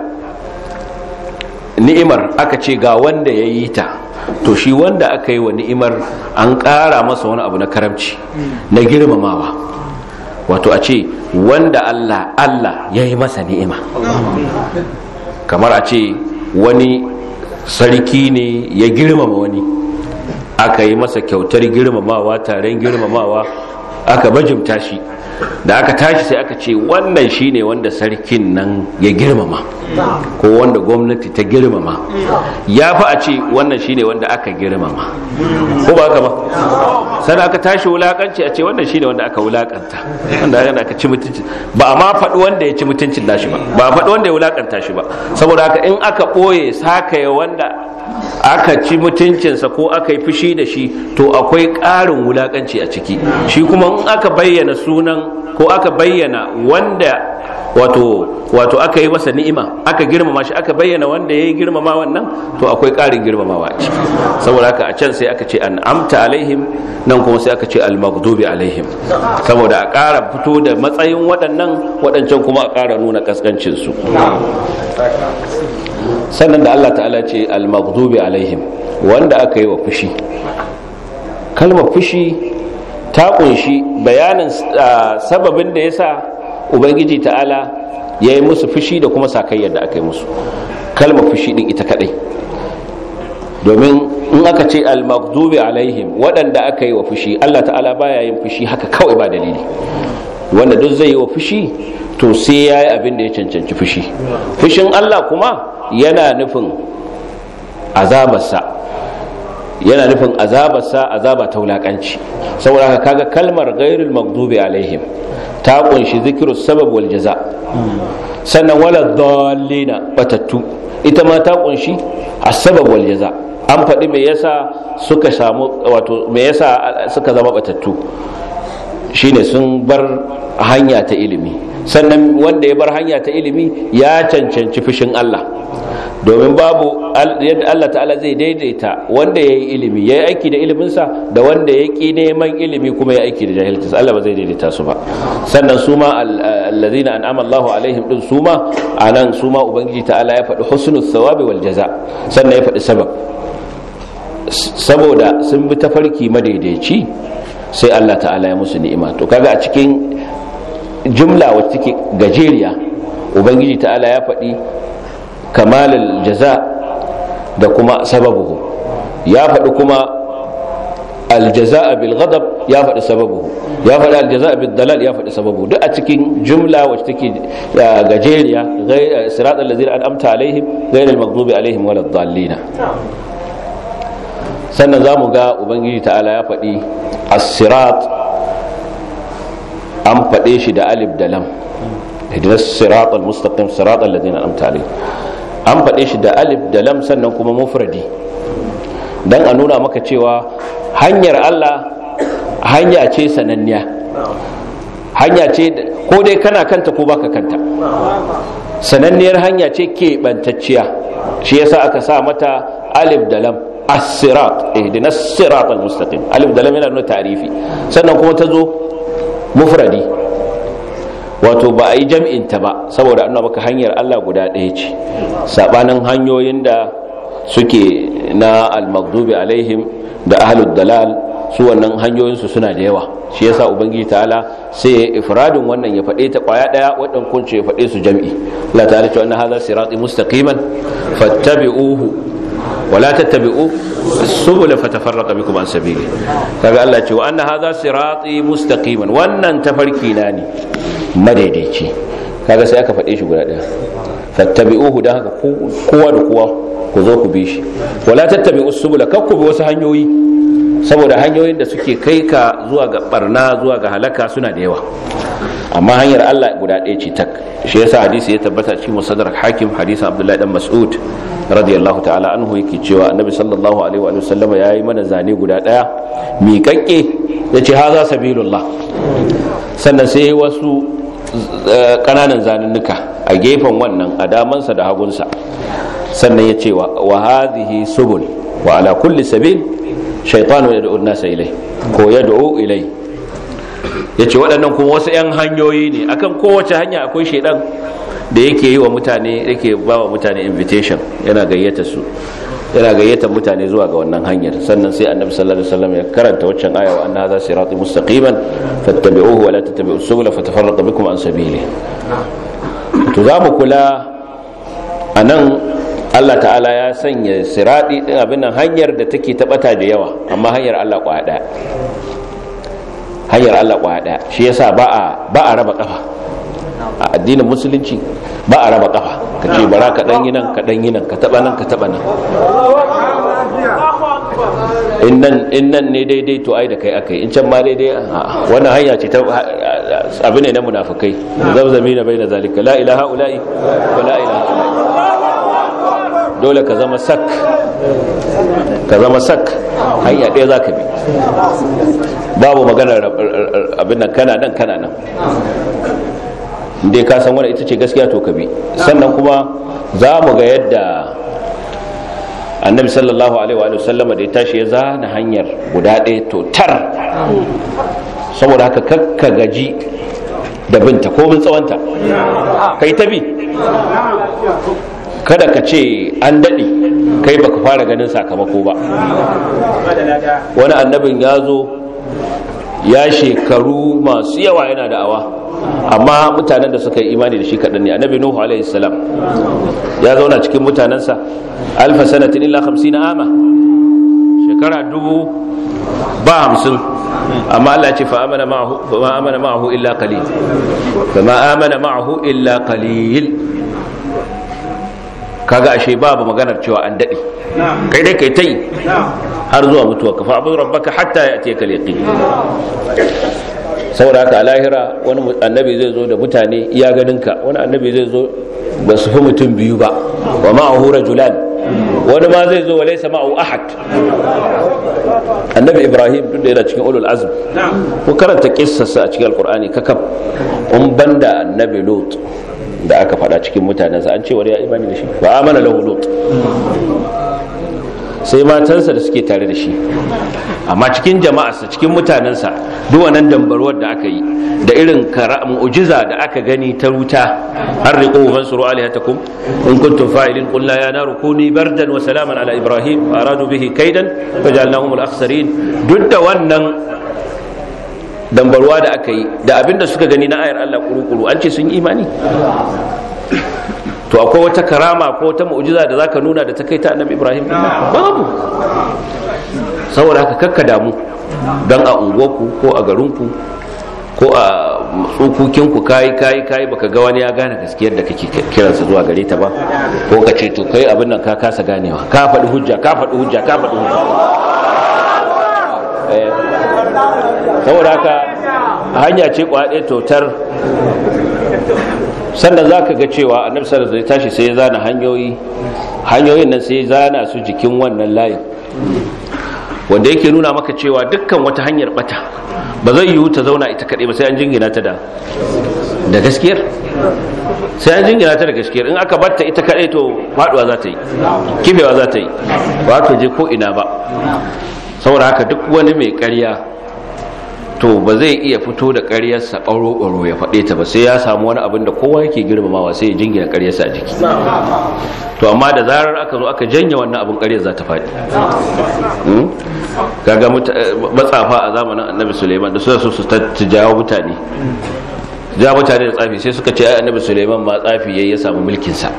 ni'imar aka ce ga wanda ya yi ta to shi wanda aka yi wa ni'imar an ƙara masa wani abu na karamci na girmamawa wato a ce wanda Allah Allah ya yi masa ni'ima kamar a ce wani sarki ne ya girmama wani aka yi masa kyautar girmamawa taron girmamawa aka bajimta shi da aka tashi sai aka ce wannan shine wanda sarkin nan ya girmama ko wanda gwamnati ta girmama ya fi a ce wannan shine wanda aka girmama ko ba haka ba sannan aka tashi wulakanci a ce wannan shine wanda aka wulakanta wanda aka ci mutunci ba a ma faɗi wanda ya ci mutuncin nashi ba ba a faɗi wanda ya wulakanta shi ba saboda haka in aka ɓoye sakaya wanda aka ci mutuncinsa ko aka yi fushi da shi to akwai ƙarin wulakanci a ciki shi kuma in aka bayyana sunan ko aka bayyana wanda wato wato aka yi masa ni'ima aka girmama shi aka bayyana wanda ya yi girmama wannan to akwai ƙarin girmamawa a ciki saboda haka a can sai aka ce an amta alaihim nan kuma sai aka ce al-maghdubi alaihim saboda a ƙara fito da matsayin waɗannan waɗancan kuma a ƙara nuna kaskancin su sannan da Allah ta'ala ce al-maghdubi alaihim wanda aka yi wa fushi kalmar fushi ta kunshi bayanin sababin da yasa ubangiji ta'ala ya yi musu fushi da kuma sakayyar da aka yi musu kalmar fushi din ita kadai domin in aka ce al-maghdubi alaihim waɗanda aka yi wa fushi Allah ta'ala baya yin fushi haka kawai ba dalili wanda duk zai yi wa fushi to sai ya yi abin da ya cancanci fushi fushin Allah kuma yana nufin azabarsa yana nufin azabarsa azaba ta wulakanci saboda haka kaga kalmar ghairul maghdubi alaihim ta kunshi zikiru sabab wal jaza sannan wala dallina batattu ita ma ta kunshi asbab wal jaza an faɗi me yasa suka samu wato me yasa suka zama batattu shine sun bar hanya ta ilimi sannan wanda ya bar hanya ta ilimi ya cancanci fushin Allah domin babu yadda Allah ta'ala zai daidaita wanda ya yi ilimi ya yi aiki da iliminsa da wanda ya ƙi neman ilimi kuma ya aiki da jahilcinsa Allah ba zai daidaita su ba sannan su ma allazina an'ama Allahu alaihim din su ma anan su ma ubangiji ta'ala ya faɗi husnul thawabi wal jaza sannan ya faɗi sabab saboda sun bi tafarki madaidaici sai Allah ta'ala ya musu ni'ima to kaga a cikin jumla wacce take gajeriya ubangiji ta'ala ya faɗi kamalul jaza da kuma sababuhu ya faɗi kuma aljaza'a bil ghadab ya faɗi sababuhu ya faɗi aljaza'a bil dalal ya faɗi sababuhu duk a cikin jumla wacce take gajeriya siratal ladzina an'amta alaihim ghayril maghdubi alaihim waladdallin sannan zamu ga ubangiji ta'ala ya faɗi as-sirat an faɗe shi da alif da lam ihdinas siratal mustaqim siratal ladzina an'amta alaihim an faɗe shi da alif da lam sannan kuma mufradi dan a nuna maka cewa hanyar Allah hanya ce sananniya hanya ce ko dai kana kanta ko baka kanta sananniyar hanya ce keɓantacciya shi yasa aka sa mata alif da lam as-sirat ihdinas siratal mustaqim alif da lam yana nuna ta'rifi sannan kuma ta zo mufradi wato ba a yi jam'in ta ba saboda an maka hanyar Allah guda ɗaya ce sabanin hanyoyin da suke na al-maghdubi alaihim da ahlud dalal su wannan hanyoyinsu suna da yawa shi yasa ubangiji ta'ala sai ya ifradin wannan ya faɗe ta kwaya ɗaya waɗan kunce ya faɗe su jam'i Allah ta'ala ce wannan hadha sirati mustaqiman fattabi'uhu wala tattabi'u subula fatafarraqa bikum an sabili kaga Allah ce wa anna hadha sirati mustaqiman wannan tafarki na ne madaidaici kaga sai aka faɗe shi guda ɗaya fattabi'uhu dan haka kowa da kowa ku zo ku bi shi wala tattabi'u subula kar ku bi wasu hanyoyi saboda hanyoyin da suke kai ka zuwa ga barna zuwa ga halaka suna da yawa amma hanyar Allah guda ɗaya ce tak shi yasa hadisi ya tabbata cikin musaddarak hakim hadisin Abdullahi dan Mas'ud radiyallahu ta'ala anhu yake cewa annabi sallallahu alaihi wa sallama yayi mana zane guda ɗaya miƙaƙƙe yace haza sabilullah sannan sai wasu ƙananan zanunnuka a gefen wannan a damansa da hagunsa sannan ya ce wa hadhihi subul wa ala kulli sabil shaytanu yad'u an-nasa ilai ko yad'u ilai yace waɗannan kuma wasu 'yan hanyoyi ne akan kowace hanya akwai shaidan da yake yi wa mutane yake ba wa mutane invitation yana gayyata su yana gayyata mutane zuwa ga wannan hanyar sannan sai annabi sallallahu alaihi wasallam ya karanta waccan aya wa anna hadha sirati mustaqiman fattabi'uhu wa la tattabi'us subula fatafarraqa bikum an sabili to za mu kula anan Allah ta'ala ya sanya siradi din abin nan hanyar da take tabata da yawa amma hanyar Allah kwaya daya hanyar Allah kwaya daya shi yasa ba a ba a raba kafa a addinin musulunci ba a raba kafa ka ce bara ka dan yi nan ka dan yi nan ka taba nan ka taba nan in nan ne daidai to ai da kai akai in can ma daidai wannan hanya ce ta abu ne na munafukai zabzami na bai na zalika la ilaha ula'i wa la ilaha ula'i dole ka zama sak ka zama sak hanya ɗaya za ka bi babu maganar abin nan kana nan kana nan dai ka san wani ita ce gaskiya to ka bi sannan kuma za mu ga yadda annabi sallallahu alaihi wa sallama da ya tashi ya zana hanyar guda ɗaya to tar saboda haka kakka gaji da binta ko bin tsawonta kai ta bi kada ka ce an daɗe kai baka fara ganin sakamako ba wani annabin ya zo ya shekaru masu yawa yana da'awa amma mutanen da suka yi imani da shi kaɗan ne annabi nuhu alaihi salam ya zauna cikin mutanensa alfa sanatin illa hamsin ama shekara dubu ba hamsin amma Allah ce fa amana ma'ahu illa qalil fa ma amana ma'ahu illa qalil kaga ashe babu maganar cewa an daɗe kai dai kai ta yi har zuwa mutuwa ka fa'abu rabbaka hatta ya ce kaliki saboda haka a lahira wani annabi zai zo da mutane iya ganinka wani annabi zai zo ba su fi mutum biyu ba wa ma'ahu rajulan wani ma zai zo wa laysa ma'ahu ahad annabi ibrahim duk da yana cikin ulul azm ko karanta kissarsa a cikin alqur'ani kakab in banda annabi lut da aka faɗa cikin mutanensa an ce wani ya imani da shi ba amana lahu lut sai matansa da suke tare da shi amma cikin jama'arsa cikin mutanensa duk wannan dambarwar da aka yi da irin mu'jiza da aka gani ta wuta har riqu mansuru alihatakum in kuntum fa'ilin qul la ya naru kuni bardan wa salaman ala ibrahim aradu bihi kaidan fajalnahum al-akhsarin duk da wannan dambarwa da aka yi da abinda suka gani na ayar Allah kuru-kuru an ce sun yi imani to akwai wata karama ko wata mu'jiza da zaka nuna da ta kai ta annabi Ibrahim babu saboda haka kakka damu dan a unguwarku ko a garinku ko a tsukukinku kayi kayi kayi baka ga wani ya gane gaskiyar da kake kiransa zuwa gare ta ba ko ka ce to kai abin nan ka kasa ganewa ka faɗi hujja ka faɗi hujja ka faɗi hujja saboda haka hanya ce kwaɗe totar sannan za ka ga cewa annabi sallallahu alaihi tashi sai ya zana hanyoyi hanyoyin nan sai ya zana su jikin wannan layin wanda yake nuna maka cewa dukkan wata hanyar bata ba zai yiwu ta zauna ita kaɗai ba sai an jingina ta da da gaskiyar sai an jingina ta da gaskiyar in aka batta ita kaɗai to faɗuwa za ta yi kifewa za ta yi ba ta je ko ina ba saboda haka duk wani mai ƙarya to ba zai iya fito da ƙaryarsa ɓaro-ɓaro ya faɗe ta ba sai ya samu wani abin da kowa yake girmamawa sai ya jingina ƙaryarsa a jiki to amma da zarar aka zo aka janye wannan abin ƙaryar za ta faɗi kaga matsafa a zamanin annabi suleiman da suna so su jawo mutane jawo mutane da tsafi sai suka ce ai annabi suleiman ma tsafi yayi ya samu mulkinsa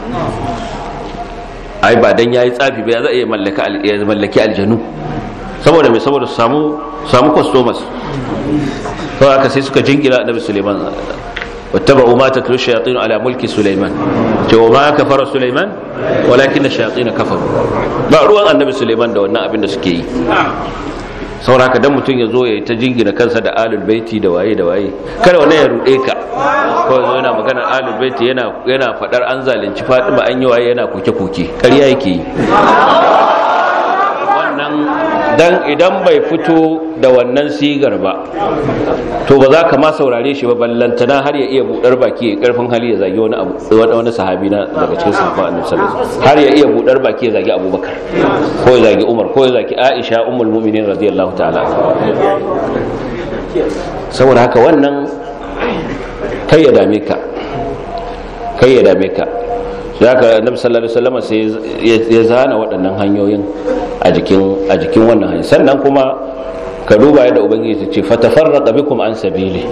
ai ba dan yayi tsafi ba ya za iya mallaki aljanu saboda mai saboda su samu samu customers to haka sai suka jingina annabi Suleiman wattaba'u ma tatlu shayatin ala mulki Suleiman ce wa ma kafara Suleiman walakin shayatin kafaru ba ruwan annabi Suleiman da wannan abin da suke yi saboda haka dan mutum ya zo ya ta jingina kansa da alul baiti da waye da waye kada wannan ya rude ka ko zo yana magana alul baiti yana yana fadar an zalunci Fatima an yi waye yana koke koke ƙarya yake yi dan idan bai fito da wannan sigar ba to ba za ka ma saurare shi ba ballantana har ya iya budar baki ya karfin hali ya zagi wani abu wani sahabi na daga cikin sahabban annabi sallallahu alaihi wasallam har ya iya budar baki ya zagi abubakar ko ya zagi umar ko ya zagi aisha ummul mu'minin radiyallahu ta'ala saboda haka wannan kai ya dame ka kai ya dame ka da haka annabi sallallahu alaihi wasallam sai ya zana waɗannan hanyoyin a jikin a jikin wannan hanyar sannan kuma ka duba yadda ubangiji ta ce fatafarraqa bikum an sabili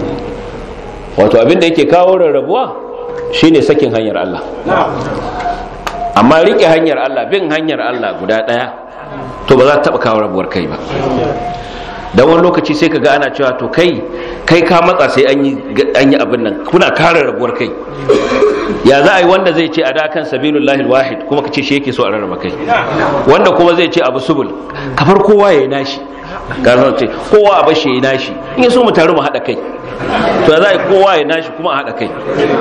wato abin da yake kawo rarrabuwa shine sakin hanyar Allah amma rike hanyar Allah bin hanyar Allah guda ɗaya to ba za ta taɓa kawo rabuwar kai ba dan wani lokaci sai ka ga ana cewa to kai kai ka matsa sai an yi abin nan kuna kare rabuwar kai ya za a yi wanda zai ce a da kan sabilullahi wahid kuma ka ce shi yake so a rarraba kai wanda kuma zai ce abu subul kafar kowa ya yi nashi ka zan ce kowa a bashi ya yi nashi in so mu taru mu haɗa kai to za a yi kowa ya nashi kuma a haɗa kai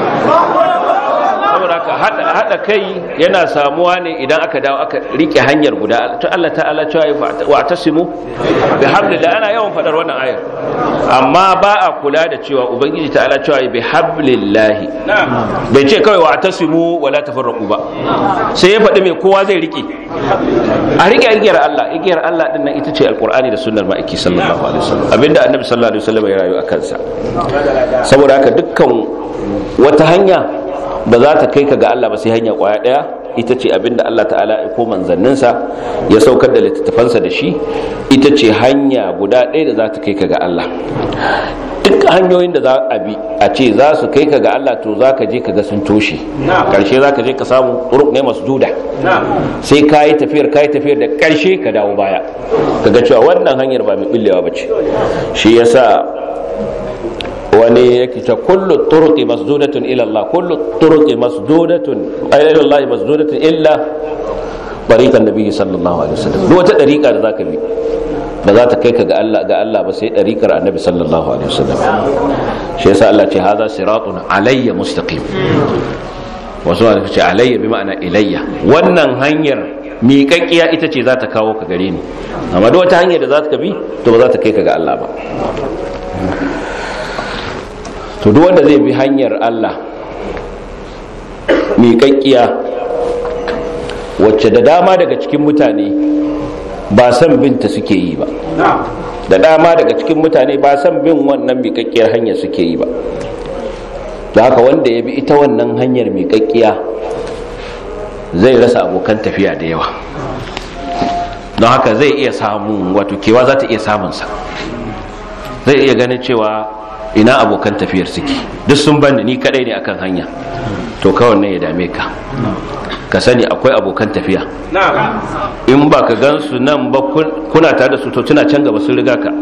saboda haka haɗa kai yana samuwa ne idan aka dawo aka rike hanyar guda to Allah ta'ala cewa wa tasimu bi hablillah ana yawan fadar wannan ayar amma ba a kula da cewa ubangiji ta'ala cewa bi hablillah bai ce kawai wa tasimu wala tafarraqu ba sai ya faɗi mai kowa zai rike a rike igiyar Allah igiyar Allah din nan ita ce alqur'ani da sunnar ma'aiki sallallahu alaihi wasallam abinda annabi sallallahu alaihi wasallam ya rayu a kansa saboda haka dukkan wata hanya ba za ta kai ka ga Allah ba sai hanya kwaya daya ita ce abinda Allah ta'ala ko manzanninsa ya saukar da littattafansa da shi ita ce hanya guda ɗaya da za ta kai ka ga Allah duk hanyoyin da za a bi a ce za su kai ka ga Allah to za ka je ka ga sun toshe karshe za ka je ka samu turuk ne masu duda sai ka yi tafiyar ka yi tafiyar da karshe ka dawo baya ka ga cewa wannan hanyar ba mai billewa ba ce shi yasa wani yake ta kullu turuqi masdudatun ila Allah kullu turuqi masdudatun ay ila Allah masdudatun illa tariqan nabi sallallahu alaihi wasallam duk wata dariqa da zaka bi ba za ta kai ka ga Allah ga Allah ba sai dariqar annabi sallallahu alaihi wasallam shi yasa Allah ce hadha siratun alayya mustaqim wasu ma ce alayya bi ma'ana ilayya wannan hanyar miƙaƙƙiya ita ce za ta kawo ka gare ni amma duk wata hanyar da za ka bi to ba za ta kai ka ga Allah ba to duk wanda zai bi hanyar Allah miƙaƙƙiya wacce da dama daga cikin mutane ba san binta suke yi ba da dama daga cikin mutane ba san bin wannan miƙaƙƙiyar hanya suke yi ba da haka wanda ya bi ita wannan hanyar miƙaƙƙiya zai rasa abokan tafiya da yawa don haka zai iya samun wato kewa za ta iya samunsa zai iya ganin cewa ina abokan tafiyar suke duk sun bani ni kadai ne akan hanya to kawai nan ya dame ka ka sani akwai abokan tafiya in ba ka gan su nan ba kuna tare da su to tuna can gaba sun riga ka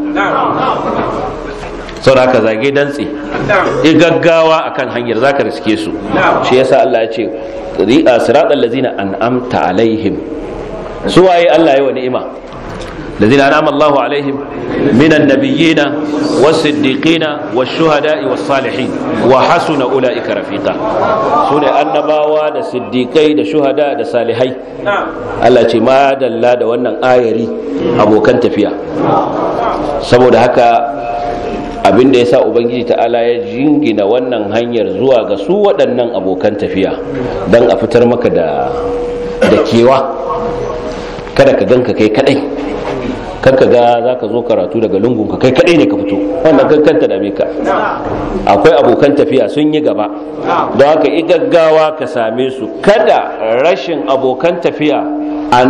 saboda ka zage dantse i gaggawa akan hanyar zaka riske su shi yasa Allah ya ce siratal ladzina an'amta alaihim su waye Allah ya wa ni'ima الذين أنعم الله عليهم من النبيين والصديقين والشهداء والصالحين وحسن أولئك رفيقا سنة النباوة دا صديقي دا شهداء دا صالحي الله ما دلا دا wannan ayari abokan tafiya saboda haka abin da ya sa ubangiji ta'ala ya jingina wannan hanyar zuwa ga su waɗannan abokan tafiya don a fitar maka da kewa kada ka ganka kai kadai kanka ga za ka zo karatu daga lungunka kai kaɗai ne ka fito wannan kankanta da ka akwai abokan tafiya sun yi gaba don haka i gaggawa ka same su kada rashin abokan tafiya a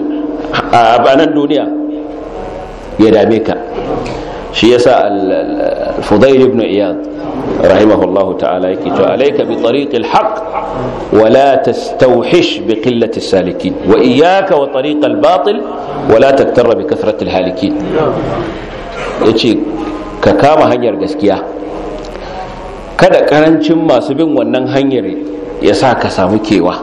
nan duniya ya dame ka shi yasa al-fudail ibn iyad rahimahullahu ta'ala yake to alayka bi tariqil haqq wa la tastawhish bi qillati salikin wa iyyaka wa tariqal batil wa la taktarra bi kathrati halikin yace ka kama hanyar gaskiya kada karancin masu bin wannan hanyar ya sa ka samu kewa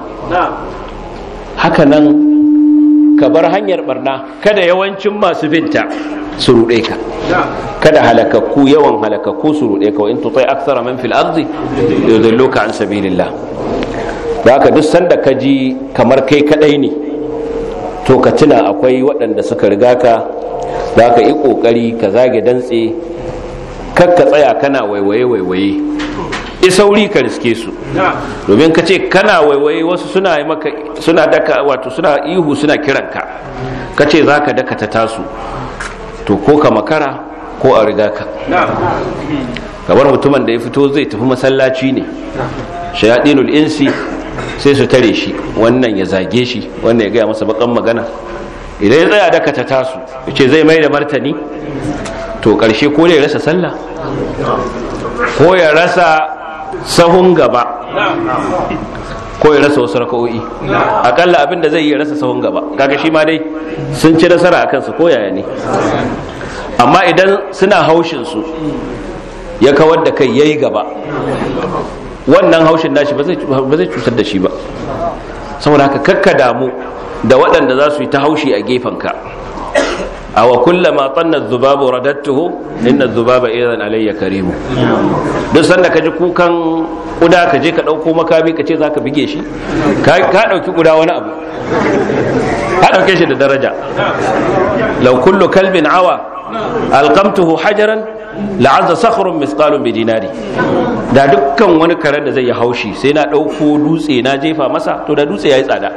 haka nan ka bar hanyar barna kada yawancin masu binta su ruɗe ka kada halakakku yawan halakakku su ruɗe ka wa in tutai akthara man fil ardi yudilluka an sabilillah haka duk sanda ka ji kamar kai kadai ne to ka tuna akwai waɗanda suka riga ka za ka yi ƙoƙari ka zage dantse kar ka tsaya kana waiwaye waiwaye i sauri ka riske su domin ka ce kana waiwaye wasu suna yi maka suna daka wato suna ihu suna kiranka ka ce za ka daka ta tasu to ko ka makara ko a riga ka kamar mutumin da ya fito zai tafi masallaci ne shayaɗinul insi sai su tare shi wannan ya zage shi wannan ya gaya masa bakan magana idan ya tsaya daka ta tasu ya ce zai mai da martani to ƙarshe ko ya rasa sallah ko ya rasa sahun gaba ko ya rasa wasu raka'o'i akalla abin da zai yi rasa sahun gaba kaga shi ma dai sun ci nasara a kansa ko yaya ne amma idan suna haushin su ya kawar da kai yayi gaba wannan haushin nashi ba zai cutar da shi ba saboda haka kakka damu da waɗanda za su yi ta haushi a gefenka a wa kullama tsanna zubabu radattuhu inna zubaba idan alayya karimu duk sanda ka ji kukan kuda ka je ka ɗauko makami ka ce za ka bige shi ka ɗauki kuda wani abu ka ɗauke shi da daraja lau kullu kalbin awa alqamtuhu hajaran la'azza sakhrun misqalun bi dinari da dukkan wani karen da zai yi haushi sai na ɗauko dutse na jefa masa to da dutse yayi tsada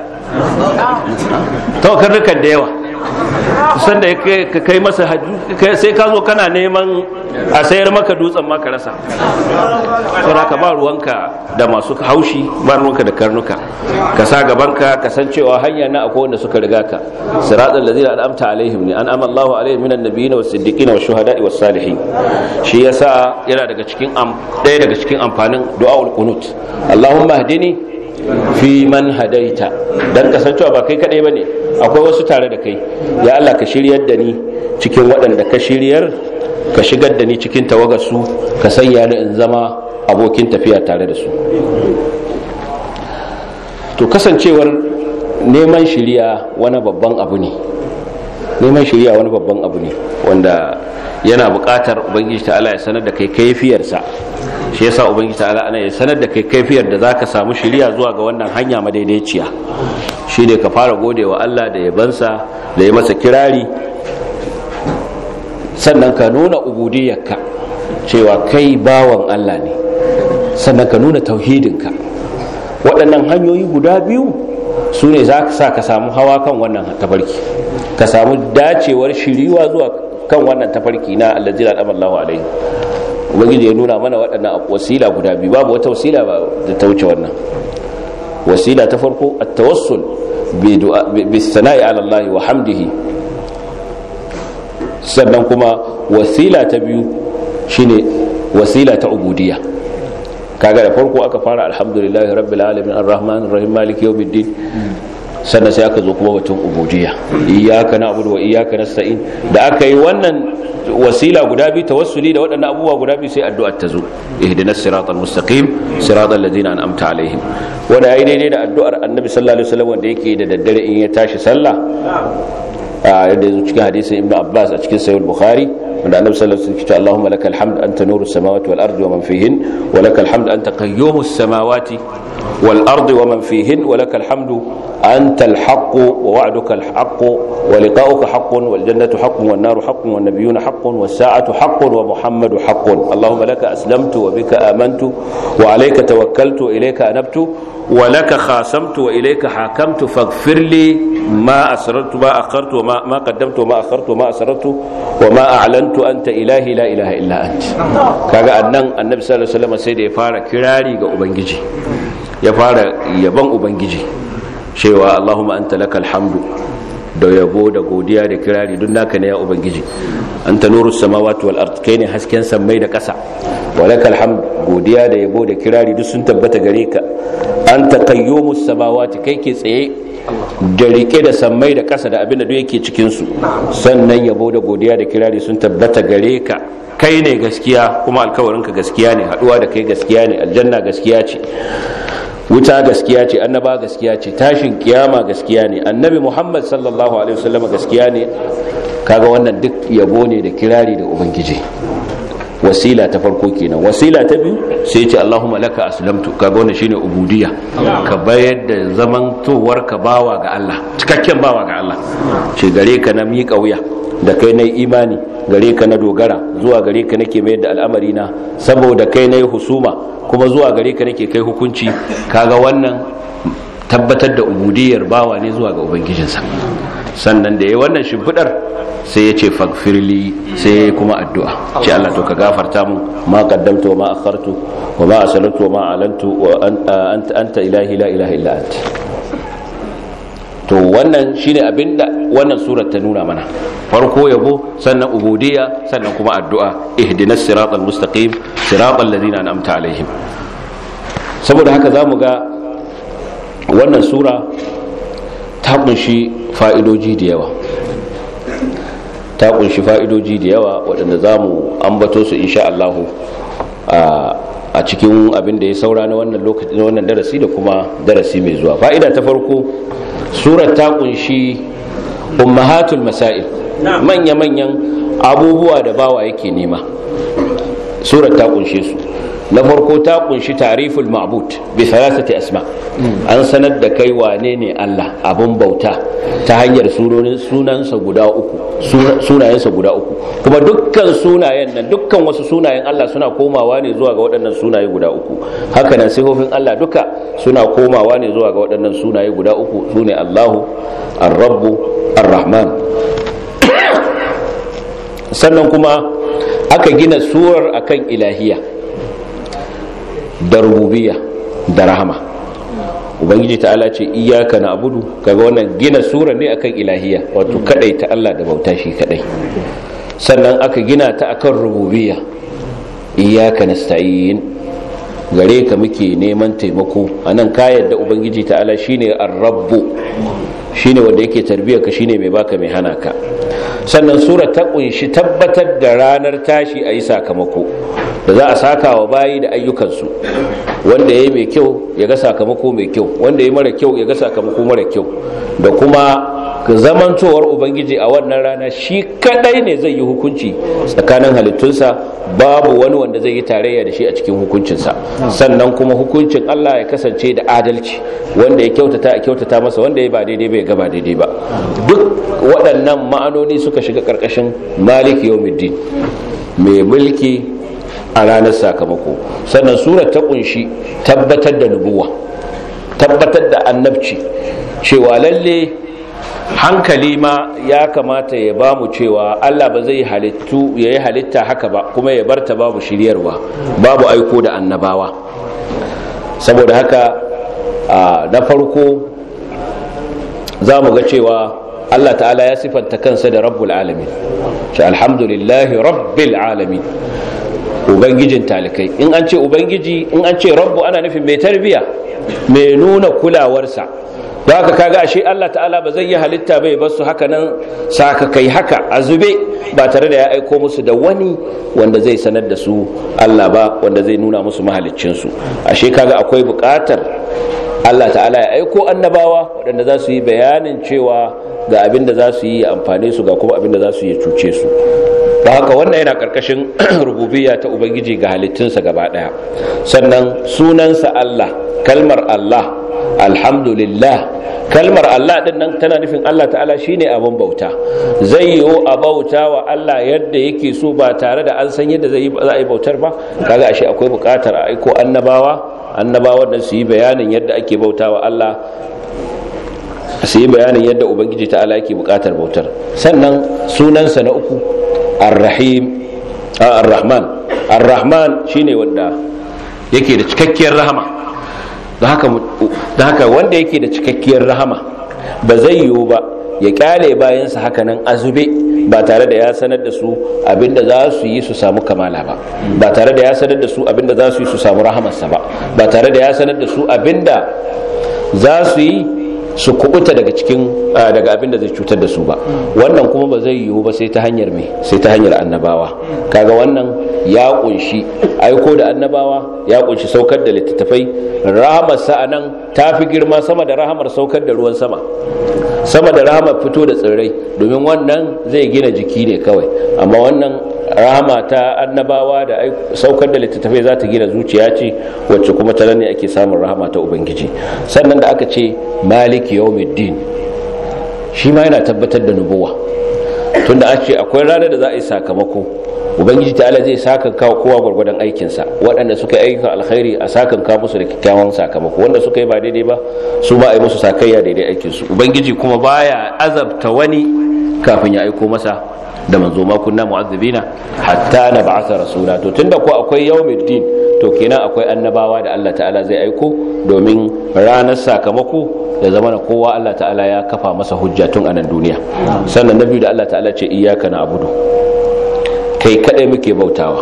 to karnukan da yawa sanda ka kai masa sai ka zo kana neman a sayar maka dutsen maka rasa saboda ka ba ruwanka da masu haushi ba ruwanka da karnuka ka sa gabanka ka san cewa hanya na akwai wanda suka riga ka siratal ladzina an'amta alaihim ne an Allahu alaihim minan nabiyyin was siddiqin was shuhada'i was salihin shi yasa yana daga cikin ɗaya daga cikin amfanin du'aul qunut Allahumma hdini fi man hadaita dan kasancewa ba kai kadai bane akwai wasu tare da kai ya Allah ka shiryar da ni cikin waɗanda ka shiryar ka shigar da ni cikin tawagarsu ka sanya ni in zama abokin tafiya tare da su to kasancewar neman shiriya wani babban abu ne neman shiriya wani babban abu ne wanda yana buƙatar ubangiji ta'ala ya sanar da kai kaifiyarsa shi yasa ubangiji ta'ala ana ya sanar da kai kaifiyar da zaka samu shiriya zuwa ga wannan hanya madaidaiciya shine ka fara godewa Allah da yabansa da ya masa kirari sannan ka nuna ubudiyarka cewa kai bawan Allah ne sannan ka nuna tauhidinka waɗannan hanyoyi guda biyu su ne za ka sa ka samu hawa kan wannan tafarki ka samu dacewar shiriwa zuwa kan wannan tafarki na allazina al'amallahu alaihi ubangiji ya nuna mana waɗannan wasila guda biyu babu wata wasila ba da ta wuce wannan wasila ta farko at-tawassul bi sana'i ala Allah wa hamdihi sannan kuma wasila ta biyu shine wasila ta ubudiyya kaga da farko aka fara alhamdulillahi rabbil alamin arrahmanir rahim maliki yawmiddin sannan sai aka zo kuma batun ubudiyya iyyaka na'budu wa iyyaka nasta'in da aka yi wannan wasila guda biyu tawassuli da waɗannan abubuwa guda biyu sai addu'a ta zo ihdinas siratal mustaqim siratal ladzina an'amta alaihim wanda yayi daidai da addu'ar annabi sallallahu alaihi wasallam wanda yake da daddare in ya tashi sallah a yadda yazo cikin hadisin ibnu abbas a cikin sahih bukhari wanda annabi sallallahu alaihi wasallam ya ce Allahumma lakal hamd anta nurus samawati wal ardi wa man fihin wa lakal hamd anta qayyumus samawati wal ardi wa man fihin wa lakal hamdu anta al haqq wa wa'duka al haqq wa liqa'uka haqqun wal jannatu haqqun wan naru haqqun wan nabiyyuna haqqun was sa'atu haqqun wa muhammadu haqqun Allahumma laka aslamtu wa bika amantu wa alayka tawakkaltu wa ilayka anabtu wa laka khasamtu wa ilayka hakamtu faghfir li ma asrartu ma akhartu wa ma qaddamtu wa ma akhartu wa ma asrartu wa ma a'lantu anta ilahi la ilaha illa ant kaga annan annabi sallallahu alaihi wasallam sai da ya fara kirari ga ubangiji ya fara yaban ubangiji cewa allahumma anta lakal hamdu da yabo da godiya da kirari duk naka ne ya ubangiji anta nuru samawati wal ard kai ne hasken sammai da ƙasa wa lakal hamd godiya da yabo da kirari duk sun tabbata gare ka anta qayyumus samawati kai ke tsaye da rike da sammai da ƙasa da abin da duk yake cikin su sannan yabo da godiya da kirari sun tabbata gare ka kai ne gaskiya kuma alkawarinka gaskiya ne haduwa da kai gaskiya ne aljanna gaskiya ce wuta gaskiya ce annaba gaskiya ce tashin kiyama gaskiya ne annabi muhammad sallallahu alaihi wasallam gaskiya ne kaga wannan duk yabo ne da kirari da ubangiji wasila ta farko kenan wasila ta biyu sai ce allahumma laka aslamtu kaga wannan shine ubudiyya ka bayar da zamantowar ka bawa ga Allah cikakken bawa ga Allah ce gare ka na miƙa wuya da kai na imani gare ka na dogara zuwa gare ka nake mayar da al'amari na saboda kai na yi husuma kuma zuwa gare ka nake kai hukunci kaga wannan tabbatar da ubudiyar bawa ne zuwa ga ubangijinsa sannan da ya wannan shimfidar sai ya ce fagfirli sai ya kuma addu'a ce Allah to ka gafarta mun ma qaddamtu wa ma akhartu wa ma aslaltu wa ma alantu wa anta anta ilahi la ilaha illa anta to wannan shine abinda wannan surar ta nuna mana farko yabo sannan ubudiyya sannan kuma addu'a ihdinas siratal mustaqim siratal ladzina an'amta alaihim saboda haka zamu ga wannan sura ta kunshi fa'idoji da yawa ta kunshi fa'idoji da yawa waɗanda zamu ambato su insha Allah a cikin abin da ya saura na wannan lokacin wannan darasi da kuma darasi mai zuwa fa'ida ta farko surar ta kunshi ummahatul masail manya-manyan abubuwa da bawa yake nema surar ta kunshe su na farko ta kunshi tariful ma'bud bi thalathati asma an sanar da kai wane ne Allah abun bauta ta hanyar sunansa guda uku sunayensa guda uku kuma dukkan sunayen nan dukkan wasu sunayen Allah suna komawa ne zuwa ga waɗannan sunaye guda uku haka nan sifofin Allah duka suna komawa ne zuwa ga waɗannan sunaye guda uku sune Allahu ar-rabbu ar-rahman sannan kuma aka gina surar akan ilahiya da rububiyya da rahama ubangiji ta'ala ce iyaka na abudu kaga wannan gina sura ne akan ilahiya wato kadai ta Allah da bauta shi kadai sannan aka gina ta akan rububiyya iyaka nasta'in gare ka muke neman taimako anan ka yadda ubangiji ta'ala shine ar-rabbu shine wanda yake tarbiyar ka shine mai baka mai hana ka sannan sura ta kunshi tabbatar da ranar tashi a yi sakamako da za a saka wa bayi da ayyukansu wanda ya yi mai kyau ya ga sakamako mai kyau wanda ya yi mara kyau ya ga sakamako mara kyau da kuma zamantowar ubangiji a wannan rana shi kadai ne zai yi hukunci tsakanin halittunsa babu wani wanda zai yi tarayya da shi a cikin hukuncinsa sannan kuma hukuncin Allah ya kasance da adalci wanda ya kyautata a kyautata masa wanda ya ba daidai ba ya ga ba daidai ba duk waɗannan ma'anoni suka shiga ƙarƙashin malik yawmiddin mai mulki a ranar sakamako sannan surar ta kunshi tabbatar da nubuwa tabbatar da annabci cewa lalle hankali ma ya kamata ya ba mu cewa Allah ba zai halittu ya yi halitta haka ba kuma ya barta babu shiryarwa babu aiko da annabawa saboda haka na farko za mu ga cewa Allah ta'ala ya sifanta kansa da rabbul alamin shi alhamdulillahi rabbil alamin ubangijin talikai in an ce ubangiji in an ce rabbu ana nufin mai tarbiya mai nuna kulawarsa ba ka kaga ashe Allah ta'ala ba zai yi halitta bai basu haka nan saka kai haka a zube ba tare da ya aiko musu da wani wanda zai sanar da su Allah ba wanda zai nuna musu mahaliccinsu ashe kaga akwai buƙatar Allah ta'ala ya aiko annabawa waɗanda za su yi bayanin cewa ga abin da za su yi amfane su ga kuma abin da za su yi cuce su ba haka wannan yana ƙarƙashin rububiyya ta ubangiji ga halittunsa gaba ɗaya sannan sunansa Allah kalmar Allah alhamdulillah kalmar Allah din nan tana nufin Allah ta'ala shine abin bauta zai yiwu a bauta wa Allah yadda yake so ba tare da an san yadda za a yi bautar ba kaga ashe akwai buƙatar a aiko annabawa annabawan nan su yi bayanin yadda ake bauta wa Allah su yi bayanin yadda ubangiji ta'ala yake buƙatar bautar sannan sunansa na uku ar-rahim ar-rahman ar-rahman shine wanda yake da cikakkiyar rahama da haka wanda yake da cikakkiyar rahama ba zai yiwu ba ya kyale bayansa haka nan azube ba tare da ya sanar da su abinda za su yi su samu kamala ba ba tare da ya sanar da su abinda za su yi su samu rahamarsa ba ba tare da ya sanar da su abinda za su yi su kubuta daga cikin daga abin da zai cutar da su ba wannan kuma ba zai yiwu ba sai ta hanyar me sai ta hanyar annabawa kaga wannan ya kunshi aiko da annabawa ya kunshi saukar da littattafai rahamar sa nan ta fi girma sama da rahamar saukar da ruwan sama sama da rahamar fito da tsirrai domin wannan zai gina jiki ne kawai amma wannan rahama ta annabawa da saukar da littattafai za ta gina zuciya ce wacce kuma ta ne ake samun rahama ta ubangiji sannan da aka ce maliki yawmiddin shi ma yana tabbatar da nubuwa tunda an ce akwai ranar da za a yi sakamako ubangiji ta'ala zai sakan kawo kowa gwargwadon aikinsa waɗanda suka yi aikin alkhairi a sakan kawo musu da kyakkyawan sakamako wanda suka yi ba daidai ba su ba a yi musu sakayya daidai aikinsu ubangiji kuma baya azabta wani kafin ya aiko masa da manzo ma kunna mu'azzibina hatta na ba'atha rasula to tunda ko akwai yawmiddin to kenan akwai annabawa da Allah ta'ala zai aiko domin ranar sakamako da zama na kowa Allah ta'ala ya kafa masa hujja tun a nan duniya sannan na biyu da Allah ta'ala ce iyyaka na'budu kai kadai muke bautawa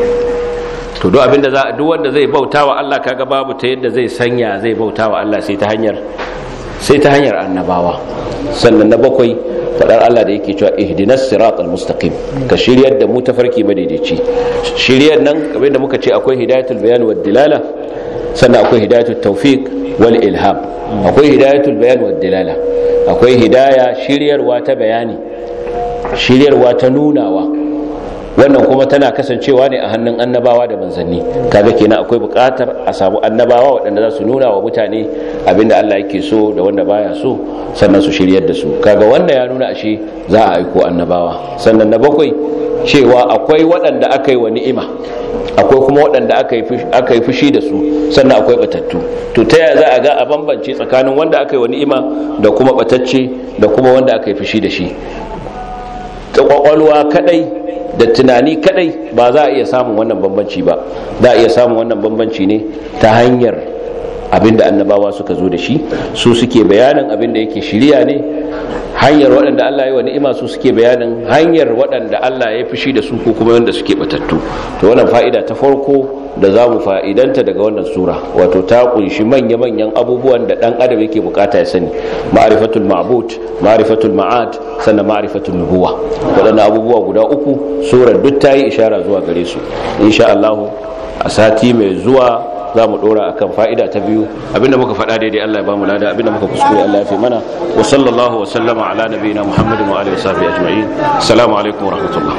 to duk abinda za duk wanda zai bautawa Allah kaga babu ta yadda zai sanya zai bautawa Allah sai ta hanyar sai ta hanyar annabawa sannan na bakwai fadar Allah da yake cewa ihdinas siratal mustaqim ka shiryar da mu tafarki madaidaici shiryar nan kamar da muka ce akwai hidayatul bayan wad dilala sannan akwai hidayatul tawfiq wal ilham akwai hidayatul bayan wad dilala akwai hidaya shiryarwa ta bayani shiryarwa ta nunawa wannan kuma tana kasancewa ne a hannun annabawa da manzanni kaga kenan akwai buƙatar a samu annabawa waɗanda za su nuna wa mutane abinda Allah yake so da wanda baya so sannan su shiryar da su kaga wanda ya nuna ashe za a aiko annabawa sannan na bakwai cewa akwai waɗanda aka yi wa ni'ima akwai kuma waɗanda aka yi fushi da su sannan akwai batattu to ta yaya za a ga a bambance tsakanin wanda aka yi wa ni'ima da kuma batacce da kuma wanda aka yi fushi da shi ta kwakwalwa kadai da tunani kadai ba za a iya samun wannan bambanci ba za a iya samun wannan bambanci ne ta hanyar abinda annabawa suka zo da shi su suke bayanin abinda yake shirya ne hanyar waɗanda Allah ya wa ni'ima su suke bayanin hanyar waɗanda Allah ya fushi da su ko kuma wanda suke batattu to wannan fa'ida ta farko da za mu fa'idanta daga wannan sura wato ta kunshi manya-manyan abubuwan da ɗan adam yake bukata ya sani ma'rifatul ma'bud ma'rifatul ma'ad sannan ma'rifatul nubuwa waɗannan abubuwa guda uku surar duk ta yi ishara zuwa gare su insha Allah a sati mai zuwa za mu dora akan fa'ida ta biyu abinda muka faɗa daidai Allah ya bamu lada abinda muka kuskure Allah ya fi mana wa sallallahu wa sallama ala nabiyina Muhammadin wa alihi wa sahbihi ajma'in assalamu alaikum wa rahmatullah